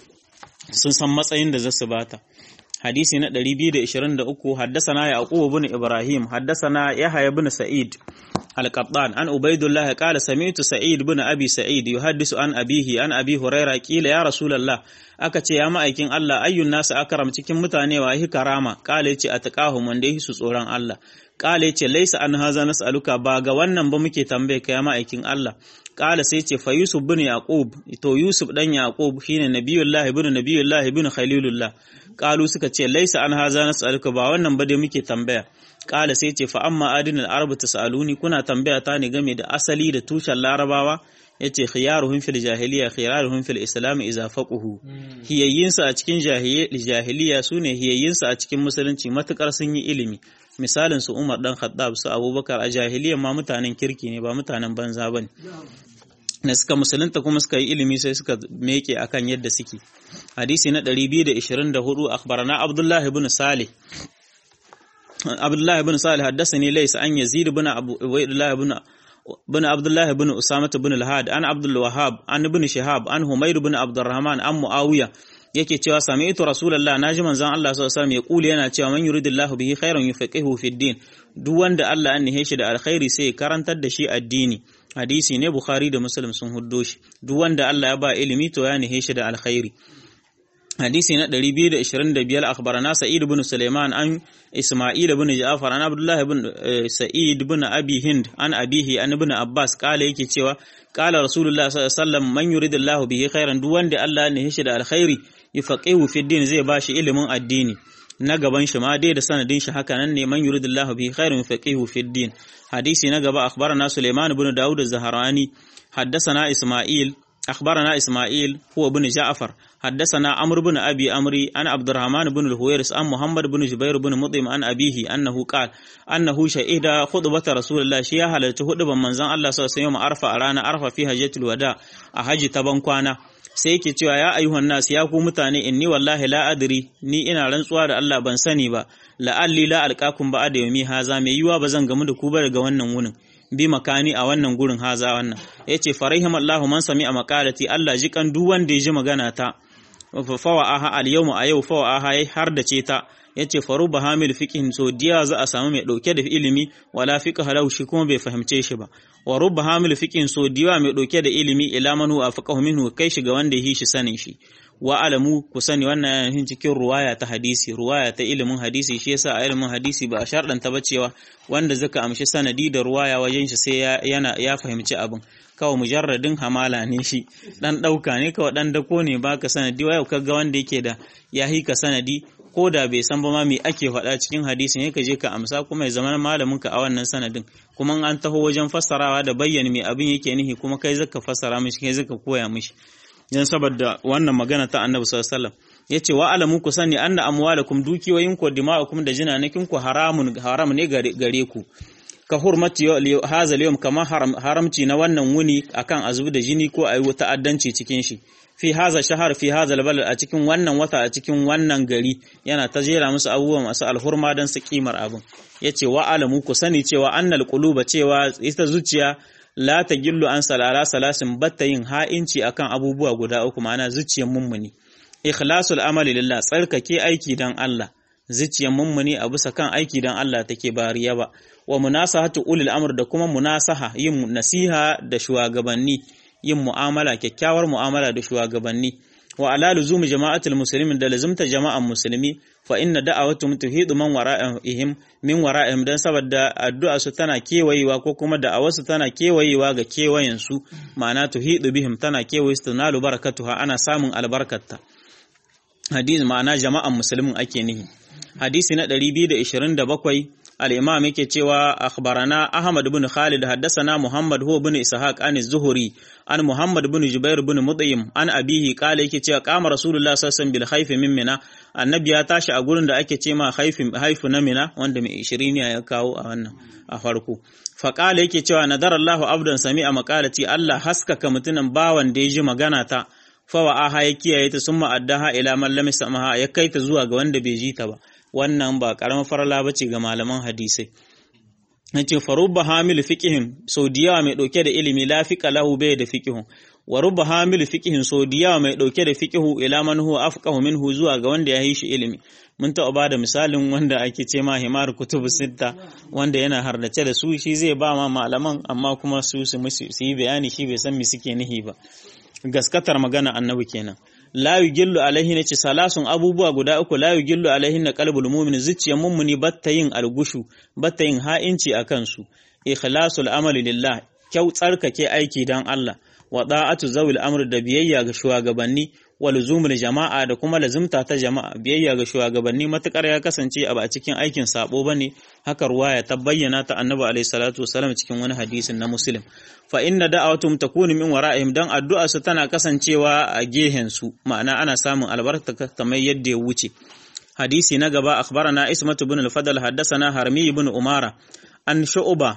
sun san matsayin da za su bata hadisi na 223 haddasana yaqub ibn ibrahim haddasana yahya ibn sa'id al-qattan an ubaidullah qala sami'tu sa'id ibn abi sa'id yuhaddisu an abihi an abi huraira qila ya rasulullah aka ce ya ma'aikin Allah ayyun nasu akram cikin mutane wa hi karama qala yace ataqahum wanda yi su tsoron Allah qala yace laysa an haza nas'aluka ba ga wannan ba muke tambaye ka ya ma'aikin Allah qala sai ce fa yusuf ibn yaqub to yusuf dan yaqub shine nabiyullah ibn nabiyullah ibn khalilullah qalu suka ce laysa an haza nas'aluka ba wannan ba dai muke tambaya qala sai ce fa amma adinal arab tasaluni kuna tambaya ta ne game da asali da tushen larabawa yace khiyaruhum fil jahiliya khiyaruhum fil islam idza faquhu hiyayyinsa a cikin jahiliya sune hiyayyinsa a cikin musulunci matukar sun yi ilimi misalin su Umar dan Khattab su Abubakar a jahiliya ma mutanen kirki ne ba mutanen banza bane da suka musulunta kuma suka yi ilimi sai suka meke akan yadda suke hadisi na 224 akhbarana Abdullah ibn Salih Abdullah ibn Salih haddathani laysa an Yazid ibn Abu Ubaydullah ibn بن عبد الله بن أسامة بن الهاد عن عبد الوهاب عن ابن شهاب عن همير بن عبد الرحمن عن معاوية yake cewa sami'tu rasulullah naji manzon Allah sallallahu alaihi wasallam ya kuli yana cewa man yuridillahu bihi khairan yufaqihu fid din duk wanda Allah an nihe shi da alkhairi sai ya karantar da shi addini hadisi ne bukhari da muslim sun huddo shi duk wanda Allah ya ba ilimi to ya nihe shi da alkhairi hadisi na 225 akhbarana sa'id ibn sulaiman an isma'il ibn ja'far an abdullah ibn sa'id ibn abi hind an abihi an ibn abbas kala yake cewa kala rasulullah sallallahu alaihi wasallam man yuridillahu bihi khairan duk wanda Allah ne shi da alkhairi yufaqihu fi din zai bashi ilimin addini na gaban shi ma dai da sanadin shi haka nan ne man yuridillahu bihi khairan yufaqihu fi din hadisi na gaba akhbarana sulaiman ibn daud az-zahrani حدثنا إسماعيل أخبرنا إسماعيل هو بن جعفر حدثنا عمرو بن أبي أمري عن عبد الرحمن بن الهويرس عن محمد بن جبير بن مطعم عن أبيه أنه قال أنه شهد خطبة رسول الله شيا حلت خطبة من زان الله صلى الله عليه وسلم أرفع رانا أرفع في حجة الوداع أحج تبنكوانا sai yake cewa ya ayyuhan nas ya ku mutane inni wallahi la adri ni ina rantsuwa da Allah ban sani ba la'alli la alqakum ba da yumi haza mai yiwa ba zan gamu da ku ba daga wannan wunin bi makani a wannan gurin haza wannan yace farahim Allahu man sami a makalati Allah ji kan duk wanda ya ji magana ta fawa aha al yawma a yau fawa aha har da ce ta yace faruba hamil fiqhin so diya za a samu mai dauke da ilimi wala fiqh halau shi kuma bai fahimce shi ba wa rubba hamil fiqhin so diya mai dauke da ilimi ila manu afaqahu minhu kai shi ga wanda yi shi sanin shi wa alamu ku sani wannan yana cikin ruwaya ta hadisi ruwaya ta ilimin hadisi shi yasa a ilimin hadisi ba a sharɗanta ba cewa wanda zaka amshi sanadi da ruwaya wajen shi sai yana ya fahimci abin kawai mujarradin hamala ne shi dan ɗauka ne kawai dan dako ne baka sanadi wa yau kaga wanda yake da ya hika sanadi ko da bai san ba ma me ake faɗa cikin hadisi ne ka je ka amsa kuma ya zama malamin ka a wannan sanadin kuma an taho wajen fassarawa da bayyana me abin yake nihi kuma kai zaka fassara mishi kai zaka koya mishi dan saboda wannan magana ta Annabi sallallahu alaihi wasallam yace wa alamu ku sani anna amwalakum dukiyoyin ku dima'akum da jinanakin ku haramun haram ne gare ku ka hurmati hadha al kama haramci na wannan wuni akan azubi da jini ko ayi ta'addanci cikin shi fi haza shahar fi haza balad a cikin wannan wata a cikin wannan gari yana ta jera musu abubuwa masu alhurma don su kimar abin yace wa alamu ku sani cewa annal quluba cewa ita zuciya la ta gillu an salala salasin batta yin ha'inci akan abubuwa guda uku ma'ana zuciyar mummuni ikhlasul amali lillah tsarkake aiki dan Allah zuciyar mummuni a bisa kan aiki dan Allah take ba riya ba wa munasahatu ulil amr da kuma munasaha yin nasiha da shugabanni yin mu'amala kyakkyawar mu'amala da shugabanni wa ala luzumi jama'atul muslimin da lazumta jama'an musulmi fa inna da'awatuhum tuhidu man wara'ihim min wara'ihim dan saboda addu'a su tana kewayewa ko kuma da'awar su tana kewayewa ga kewayen su ma'ana tuhidu bihim tana kewaye su tunalu barakatuha ana samun albarkarta hadisi ma'ana jama'an musulmin ake nihi hadisi na 227 al-imam yake cewa akhbarana ahmad ibn khalid haddathana muhammad huwa ibn ishaq an az-zuhri an muhammad ibn jubair ibn mudayim an abihi qala yake cewa qama rasulullah sallallahu alaihi wasallam bil khayf min mina annabi ya tashi a gurin da ake ce ma haifin haifu na mina wanda mai 20 ne ya kawo a wannan a farko fa qala yake cewa nadara Allahu abdan sami'a maqalati Allah haskaka mutunan bawan da ya ji magana ta fa wa'aha ya kiyaye ta summa addaha ila man lam yasmaha ya kai ta zuwa ga wanda bai ji ta ba wannan ba karamar farala bace ga malaman hadisai yace farubba hamil fiqhin sau diyawa mai dauke da ilimi la fiqa lahu bai da fiqhun wa rubba hamil fiqhin sau diyawa mai dauke da fiqhu ila man huwa afqahu minhu zuwa ga wanda ya yi shi ilimi mun taɓa ba da misalin wanda ake ce ma himar kutubu sitta wanda yana hardace da su shi zai ba ma malaman amma kuma su su yi bayani shi bai san me suke nihi ba gaskatar magana annabi kenan la yugillu alaihi nace salasun abubuwa guda uku la yugillu alaihi na qalbul mu'min zuciyar mummuni batta yin algushu batta yin ha'inci akan su ikhlasul amali lillah kyau tsarkake aiki dan Allah wa da'atu zawil amr da biyayya ga shugabanni wa luzumul jama'a da kuma lazumta ta jama'a biyayya ga shugabanni matukar ya kasance a ba cikin aikin sabo bane haka ruwaya ta bayyana ta annabi alaihi salatu wasallam cikin wani hadisin na muslim fa inna da'awatum takunu min wara'ihim dan addu'a su tana kasancewa a gehen su ma'ana ana samun albarka kamar yadda ya wuce hadisi na gaba akhbarana ismatu ibn al-fadl haddathana harmi ibn umara an shu'ba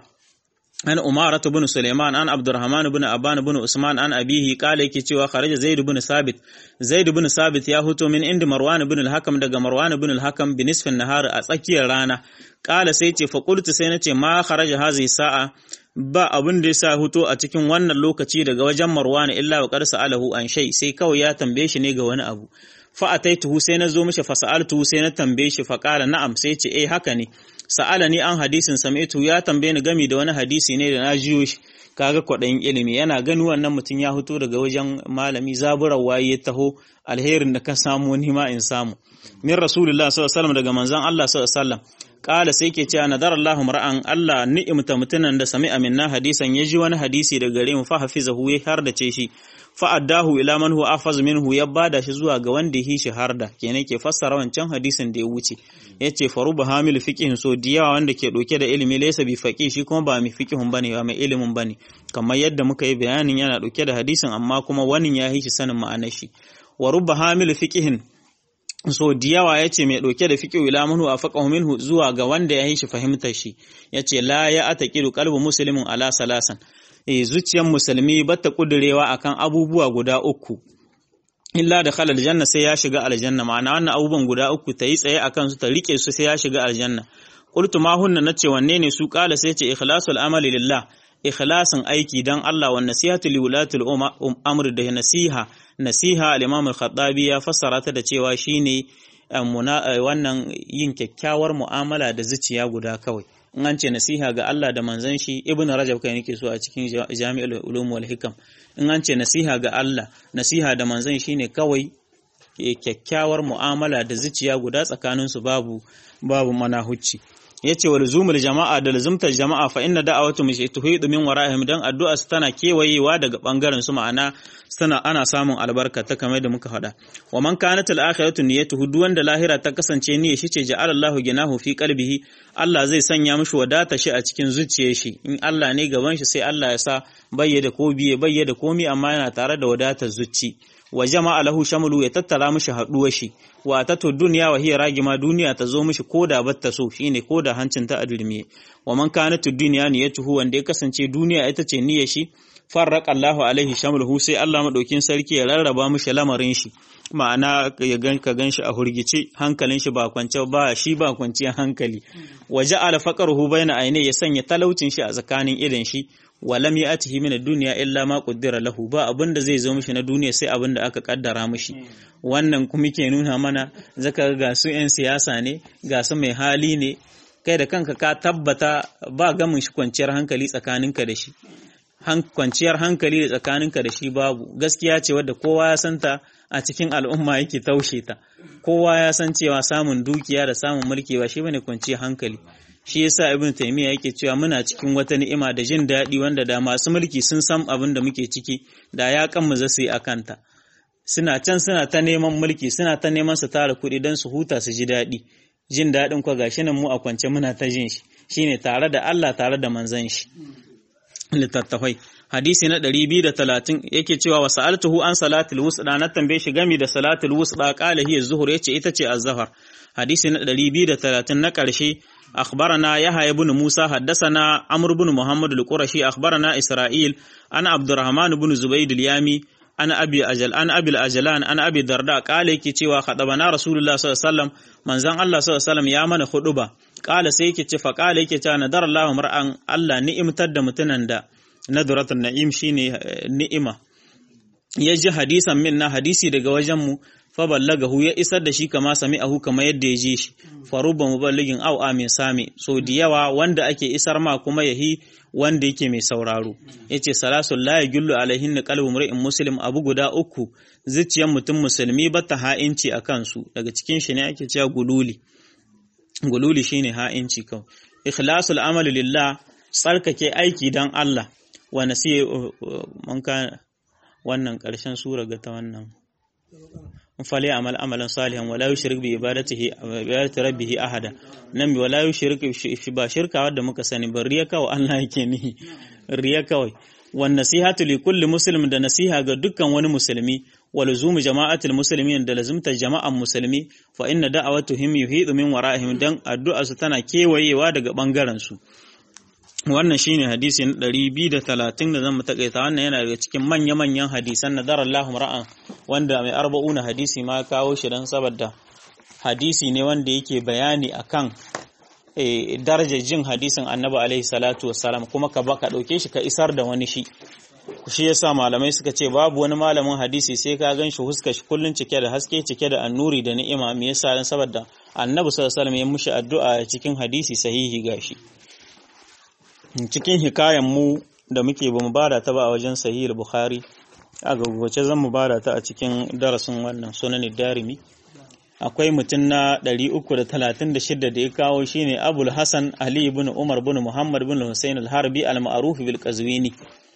an umaratu bin Suleiman an Abdurrahman bin Abban bin Usman an abihi kala yake cewa kharaja Zaid bin Sabit Zaid bin Sabit ya huto min inda Marwan bin al-Hakam daga Marwan bin al-Hakam bi nisfin nahar a tsakiyar rana kala sai ce fa qultu sai nace ma kharaja hazihi sa'a ba abin da yasa huto a cikin wannan lokaci daga wajen Marwan illa wa qad sa'alahu an shay sai kawai ya tambaye shi ne ga wani abu fa ataituhu sai na zo mishi fa sa'altuhu sai na tambaye shi fa kala na'am sai ce eh haka ne sa'ala ni an hadisin sami'tu ya tambaye ni gami da wani hadisi ne da na jiyo shi kaga kwaɗayin ilimi yana gani wannan mutum ya fito daga wajen malami zaburar waye ya taho alherin da ka samu ni ma in samu min rasulullah sallallahu alaihi wasallam daga manzon Allah sallallahu alaihi wasallam kala sai ke cewa nadar Allah mar'an Allah ni'imta mutunan da sami'a minna hadisan ya ji wani hadisi daga gare mu fa hafizahu ya har da ce shi fa addahu ila man huwa afaz minhu ya bada shi zuwa ga wanda ya shi har da kenan ke fassara wancan hadisin da ya wuce yace faruba hamil fiqhin so diyawa wanda ke doke da ilimi laysa bi faqih shi kuma ba mai fiqhun bane ba mai ilimin bane kamar yadda muka yi bayanin yana doke da hadisin amma kuma wani ya yi shi sanin ma'anar shi wa rubba hamil fiqhin so diyawa ya ce mai ɗauke da fiƙi ila manhu a faƙahu minhu zuwa ga wanda ya yi shi fahimtar shi ya ce la ya ata ƙiru kalbu musulmin ala salasan e zuciyar musulmi ba ta ƙudurewa akan abubuwa guda uku illa da khalal janna sai ya shiga aljanna ma'ana wannan abubuwan guda uku ta yi tsaye akan su ta rike su sai ya shiga aljanna qultu ma hunna nace wanne ne su kala sai ce ikhlasul amali lillah ikhlasin aiki dan Allah wa nasihatu li wulatul amr da nasiha nasiha al-Imam al-Khattabi ya fassara ta da cewa shine wannan yin kyakkyawar mu'amala da zuciya guda kawai in an ce nasiha ga Allah da manzon shi Ibn Rajab kai nake so a cikin Jami'ul Ulum wal Hikam in an ce nasiha ga Allah nasiha da manzon shine kawai kyakkyawar mu'amala da zuciya guda tsakanin su babu babu manahucci yace wa luzumul jama'a da luzumtar jama'a fa inna da'awatu mishi tuhidu min wara'ihim dan addu'a su tana kewayewa daga bangaren su ma'ana tana ana samun albarka ta kamar da muka faɗa wa man kanat al-akhiratu niyyatuhu duk wanda lahira ta kasance niyyar shi ce ja'ala Allahu ginahu fi qalbihi Allah zai sanya mishi wadata shi a cikin zuciyar shi in Allah ne gaban shi sai Allah ya sa bayyada ko biye bayyada komi amma yana tare da wadatar zuci wa jama'a lahu shamlu ya tattara mishi haduwar shi wa tato duniya wa hiya ragima duniya ta zo mishi koda batta so shine koda hancin ta adurmiye wa man kanat dunya niyyatuhu wanda ya kasance duniya ita ce niyyar shi farraqa Allahu alaihi shamluhu sai Allah madaukin sarki ya rarraba mishi lamarin shi ma'ana ya gan ka ganshi a hurgice hankalin shi ba kwance ba shi ba kwanciyar hankali waje ala faqaruhu baina aine ya sanya talaucin shi a tsakanin idan shi walam ya'tihi min ad-dunya illa ma qaddara lahu ba abinda zai zo mishi na duniya sai abinda aka kaddara mishi wannan kuma ke nuna mana zaka ga su yan siyasa ne ga su mai hali ne kai da kanka ka tabbata ba gamin shi kwanciyar hankali tsakaninka da shi kwanciyar hankali da tsakaninka da shi babu gaskiya ce wadda kowa ya santa a cikin al'umma yake taushe ta kowa ya san cewa samun dukiya da samun mulki ba shi bane kwanciyar hankali shi yasa ibn taymiya yake cewa muna cikin wata ni'ima da jin daɗi wanda da masu mulki sun san abin da muke ciki da ya kan mu zasu yi akanta suna can suna ta neman mulki suna ta neman su tara kuɗi don su huta su ji daɗi jin daɗin kwa gashi nan mu a kwance muna ta jin shi shine tare da Allah tare da manzon shi littattafai hadisi na 230 yake cewa wa sa'altuhu an salatul wusda na tambaye shi gami da salatul wusda qala hiya zuhur yace ita ce az-zahar hadisi na 230 na karshe akhbarana yahya ibn musa haddathana amr ibn muhammad al-qurashi akhbarana isra'il ana abdurrahman ibn zubayd al-yami ana abi ajal ana abi al-ajlan ana abi darda qala yake cewa khadabana rasulullah sallallahu alaihi wasallam manzon Allah sallallahu alaihi wasallam ya mana huduba qala sai yake ce fa qala yake cewa nadar Allah mar'an Allah ni'imtar da mutunan da nadratun na'im shine ni'ima ya ji hadisan min na hadisi daga wajen mu fa ballagahu ya isar da shi kama sami'ahu kama yadda ya ji shi faruba muballigin aw amin sami so da yawa wanda ake isar ma kuma yahi wanda yake mai sauraro yace salasul la yagullu alaihin qalbu mar'in muslim abu guda uku zuciyar mutum musulmi ba ta ha'inci a kansu daga cikin shi ne ake cewa gululi gululi shine ha'inci kawai ikhlasul amali lillah tsarkake aiki dan Allah wa nasiye mun ka wannan karshen sura ga ta wannan fali amal amalan salihan wala yushrik bi ibadatihi ibadati rabbih ahada nan bi wala yushrik ba shirka wadda muka sani ba riya kawai Allah yake ni riya kawai wan nasihatu li kulli muslim da nasiha ga dukkan wani musulmi wa luzumu jama'atul muslimin da lazumta jama'an musulmi fa inna da'awatuhum yuhidu min wara'ihim dan addu'a su tana kewayewa daga bangaren su wannan shine hadisi na 230 da zan takaita wannan yana daga cikin manya-manyan hadisan nadar Allahu ra'an wanda mai arba'una hadisi ma kawo shi dan saboda hadisi ne wanda yake bayani akan e, darajar jin hadisin Annabi alaihi salatu wassalam kuma ka baka dauke shi ka isar da wani shi shi yasa malamai suka ce babu wani malamin hadisi sai ka gan shi huska shi kullun cike da haske cike da annuri da ni'ima me yasa dan saboda Annabi sallallahu alaihi wasallam ya mushi addu'a cikin hadisi sahihi gashi cikin hikayen mu da muke bamu bada ta ba a wajen sahih bukhari a gaggwace zan mu bada ta a cikin darasin wannan sunan darimi akwai mutum na 336 da ya kawo shine abul hasan ali ibn umar ibn muhammad ibn husayn al-harbi al-ma'ruf bil qazwini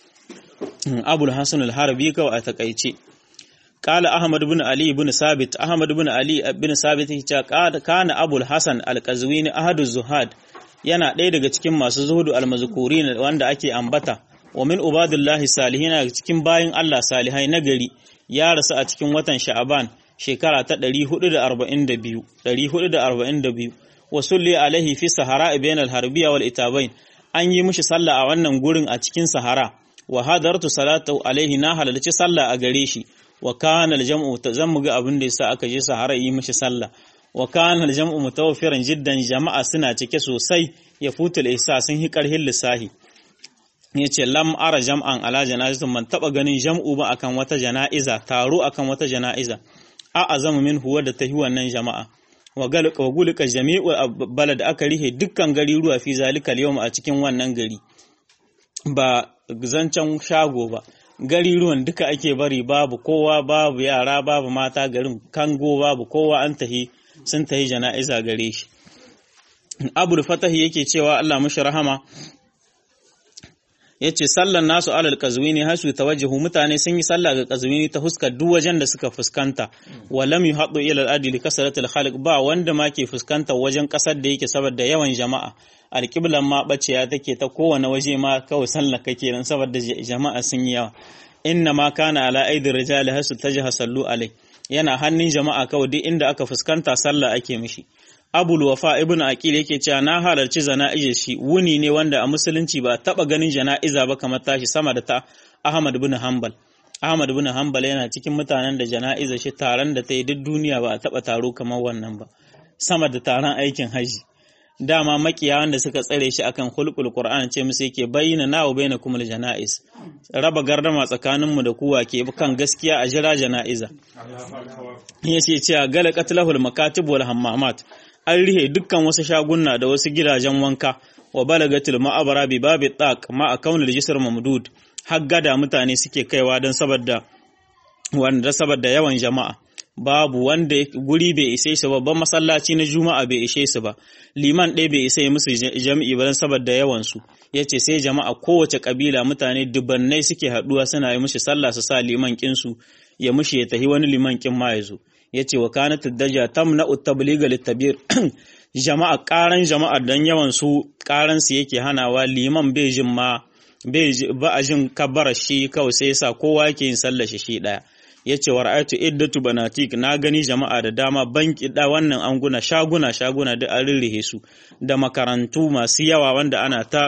abul hasan al-harbi kawai a takaice قال أحمد بن علي بن ثابت أحمد بن علي بن ثابت كان أبو الحسن القزويني أحد الزهاد yana ɗaya daga cikin masu zuhudu almazkuri wanda ake ambata wa min ubadullahi salihin daga cikin bayin Allah salihai na gari ya rasu a cikin watan sha'aban shekara ta 442 442 wa sulli alaihi fi sahara bain al-harbiya wal itabain an yi mishi sallah a wannan gurin a cikin sahara wa hadartu salatu alaihi na halalci sallah a gare shi wa kana al-jam'u tazammu ga abin da yasa aka je sahara yi mishi sallah wa kana al-jam'u mutawaffiran jiddan jama'a suna cike sosai ya futul ihsa sun hi karhin lissahi yace lam ara jam'an ala janazatin man taba ganin jam'u ba akan wata jana'iza taro akan wata jana'iza a azamu min huwa da tahi wannan jama'a wa galqa wa gulqa jami'u balad aka rihe dukkan gari ruwa fi zalika al a cikin wannan gari ba zancen shago ba gari ruwan duka ake bari babu kowa babu yara babu mata garin kango babu kowa an tahi sun tahi jana'iza gare shi abul fatahi yake cewa Allah mashi rahama yace sallan nasu alal qazwini hasu tawajjuhu mutane sun yi sallah ga qazwini ta huskar duk wajen da suka fuskanta wa lam yuhaddu ila al-adi li kasratil khaliq ba wanda ma ke fuskanta wajen kasar da yake saboda yawan jama'a alqiblan ma baciya take ta kowane waje ma kawai sallah kake nan saboda jama'a sun yi yawa inna ma kana ala aidir rijali hasu tajha sallu alai yana hannun jama'a kawai duk inda aka fuskanta sallah ake mishi abul wafa ibn aqil yake cewa na halarci jana'izar shi wuni ne wanda a musulunci ba taba ganin jana'iza ba kamar tashi sama da ta ahmad ibn hanbal ahmad ibn hanbal yana cikin mutanen da jana'izar shi taron da ta yi duk duniya ba a taba taro kamar wannan ba sama da taron aikin haji dama makiya wanda suka tsare shi akan hulqul qur'an ce musu yake bayyana na wa bainakum al janaiz raba gardama tsakanin mu da kuwa ke kan gaskiya a jira janaiza yace cewa gala qatlahul makatib wal hammamat an rihe dukkan wasu shaguna da wasu gidajen wanka wa balagatul ma'abara bi babi taq ma akaunul jisr mamdud har gada mutane suke kaiwa don saboda wanda saboda yawan jama'a babu wanda guri bai ishe su babban masallaci na juma'a bai ishe su ba liman ɗaya bai isa musu jami'i ba saboda yawan su yace sai jama'a kowace kabila mutane dubannai suke haduwa suna yi mushi sallah su sa liman kin su ya mushi ya tahi wani liman kin ma yazo yace wa kanat daja tamna at-tabligha lit-tabir jama'a karan jama'a dan yawan su karan su yake hanawa liman bai jin ma bai ba a jin kabbara shi kawai sai yasa kowa yake yin sallar shi shi daya ya ce wa ra'aytu iddatu banatik na gani jama'a da dama banki da wannan anguna shaguna shaguna duk an rirrihe su da makarantu masu yawa wanda ana ta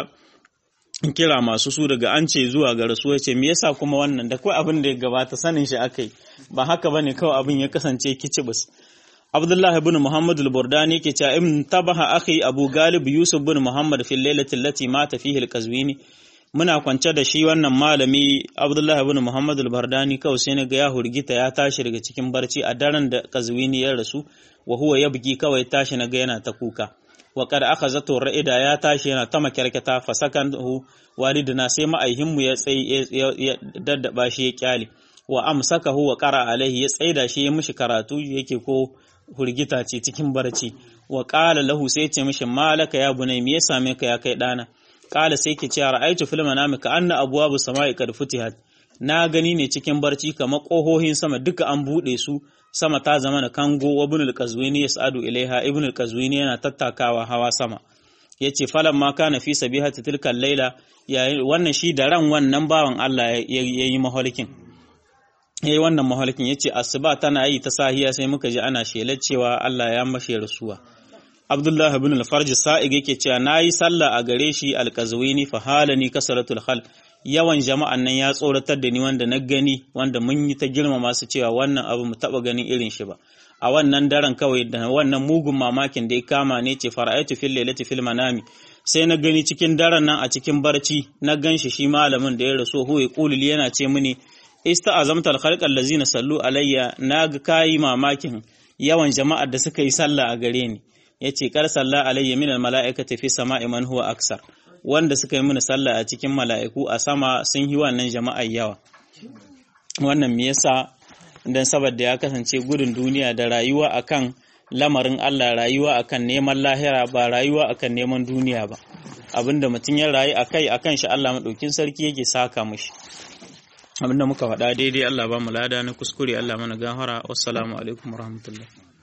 kira masu su daga an ce zuwa ga rasuwa ce me yasa kuma wannan da kawai abin da ya gabata sanin shi akai ba haka bane kawai abin ya kasance kicibus Abdullah ibn Muhammad al-Burdani yake cewa in tabaha akhi Abu Galib Yusuf ibn Muhammad fi lailati allati mata fihi al-Qazwini muna kwance da shi wannan malami Abdullahi ibn Muhammad al-Bardani kawai sai naga ya hurgita ya tashi daga cikin barci a daren da Qazwini ya rasu wa huwa yabki kawai tashi naga yana ta kuka wa qad akhazatu ra'ida ya tashi yana ta makarkata fa sakanhu walidina sai ma'aihin mu ya tsayi ya daddaba shi ya kyale wa amsakahu wa qara alaihi ya tsaida shi ya mishi karatu yake ko hurgita ce cikin barci wa qala lahu sai ya ce mishi malaka ya bunai me ya same ka ya kai dana kala sai ke cewa ra'aytu fil manami ka anna abwabu samai kad futihat na gani ne cikin barci kamar kohohin sama duka an bude su sama ta zama na kango wa ibn al-qazwini yas'adu ilaiha ibn al-qazwini yana tattakawa hawa sama yace falan ma kana fi sabihati tilka layla wannan shi da ran wannan bawan Allah yayi mahalikin yayi wannan mahalikin yace asuba tana yi ta sahiya sai muka ji ana shelar cewa Allah ya mashe rasuwa Abdullah ibn al-Farj Sa'ig yake cewa nayi sallah a gare shi al-Qazwini fa halani kasratul khal yawan jama'an nan ya tsoratar da ni wanda na gani wanda mun yi ta girmama su cewa wannan abu mu taba ganin irin shi ba a wannan daren kawai da wannan mugun mamakin da ya kama ne ce fara'aitu fil lailati fil manami sai na gani cikin daren nan a cikin barci na ganshi shi malamin da ya rasu huwa qulil yana ce mini ista'azamtal khalq allazina sallu alayya na ga kayi mamakin yawan jama'ar da suka yi sallah a gare ni ya ce kar sallah alayya min mala'ikati fi sama'i man huwa aksar wanda suka yi mini sallah a cikin mala'iku a sama sun yi wannan jama'a yawa wannan me yasa dan saboda ya kasance gudun duniya da rayuwa akan lamarin Allah rayuwa akan neman lahira ba rayuwa akan neman duniya ba abinda mutum ya rayu akai akan shi Allah madaukin sarki yake saka mishi abinda muka faɗa daidai Allah ba mu lada na kuskure Allah mana gafara wassalamu alaikum warahmatullahi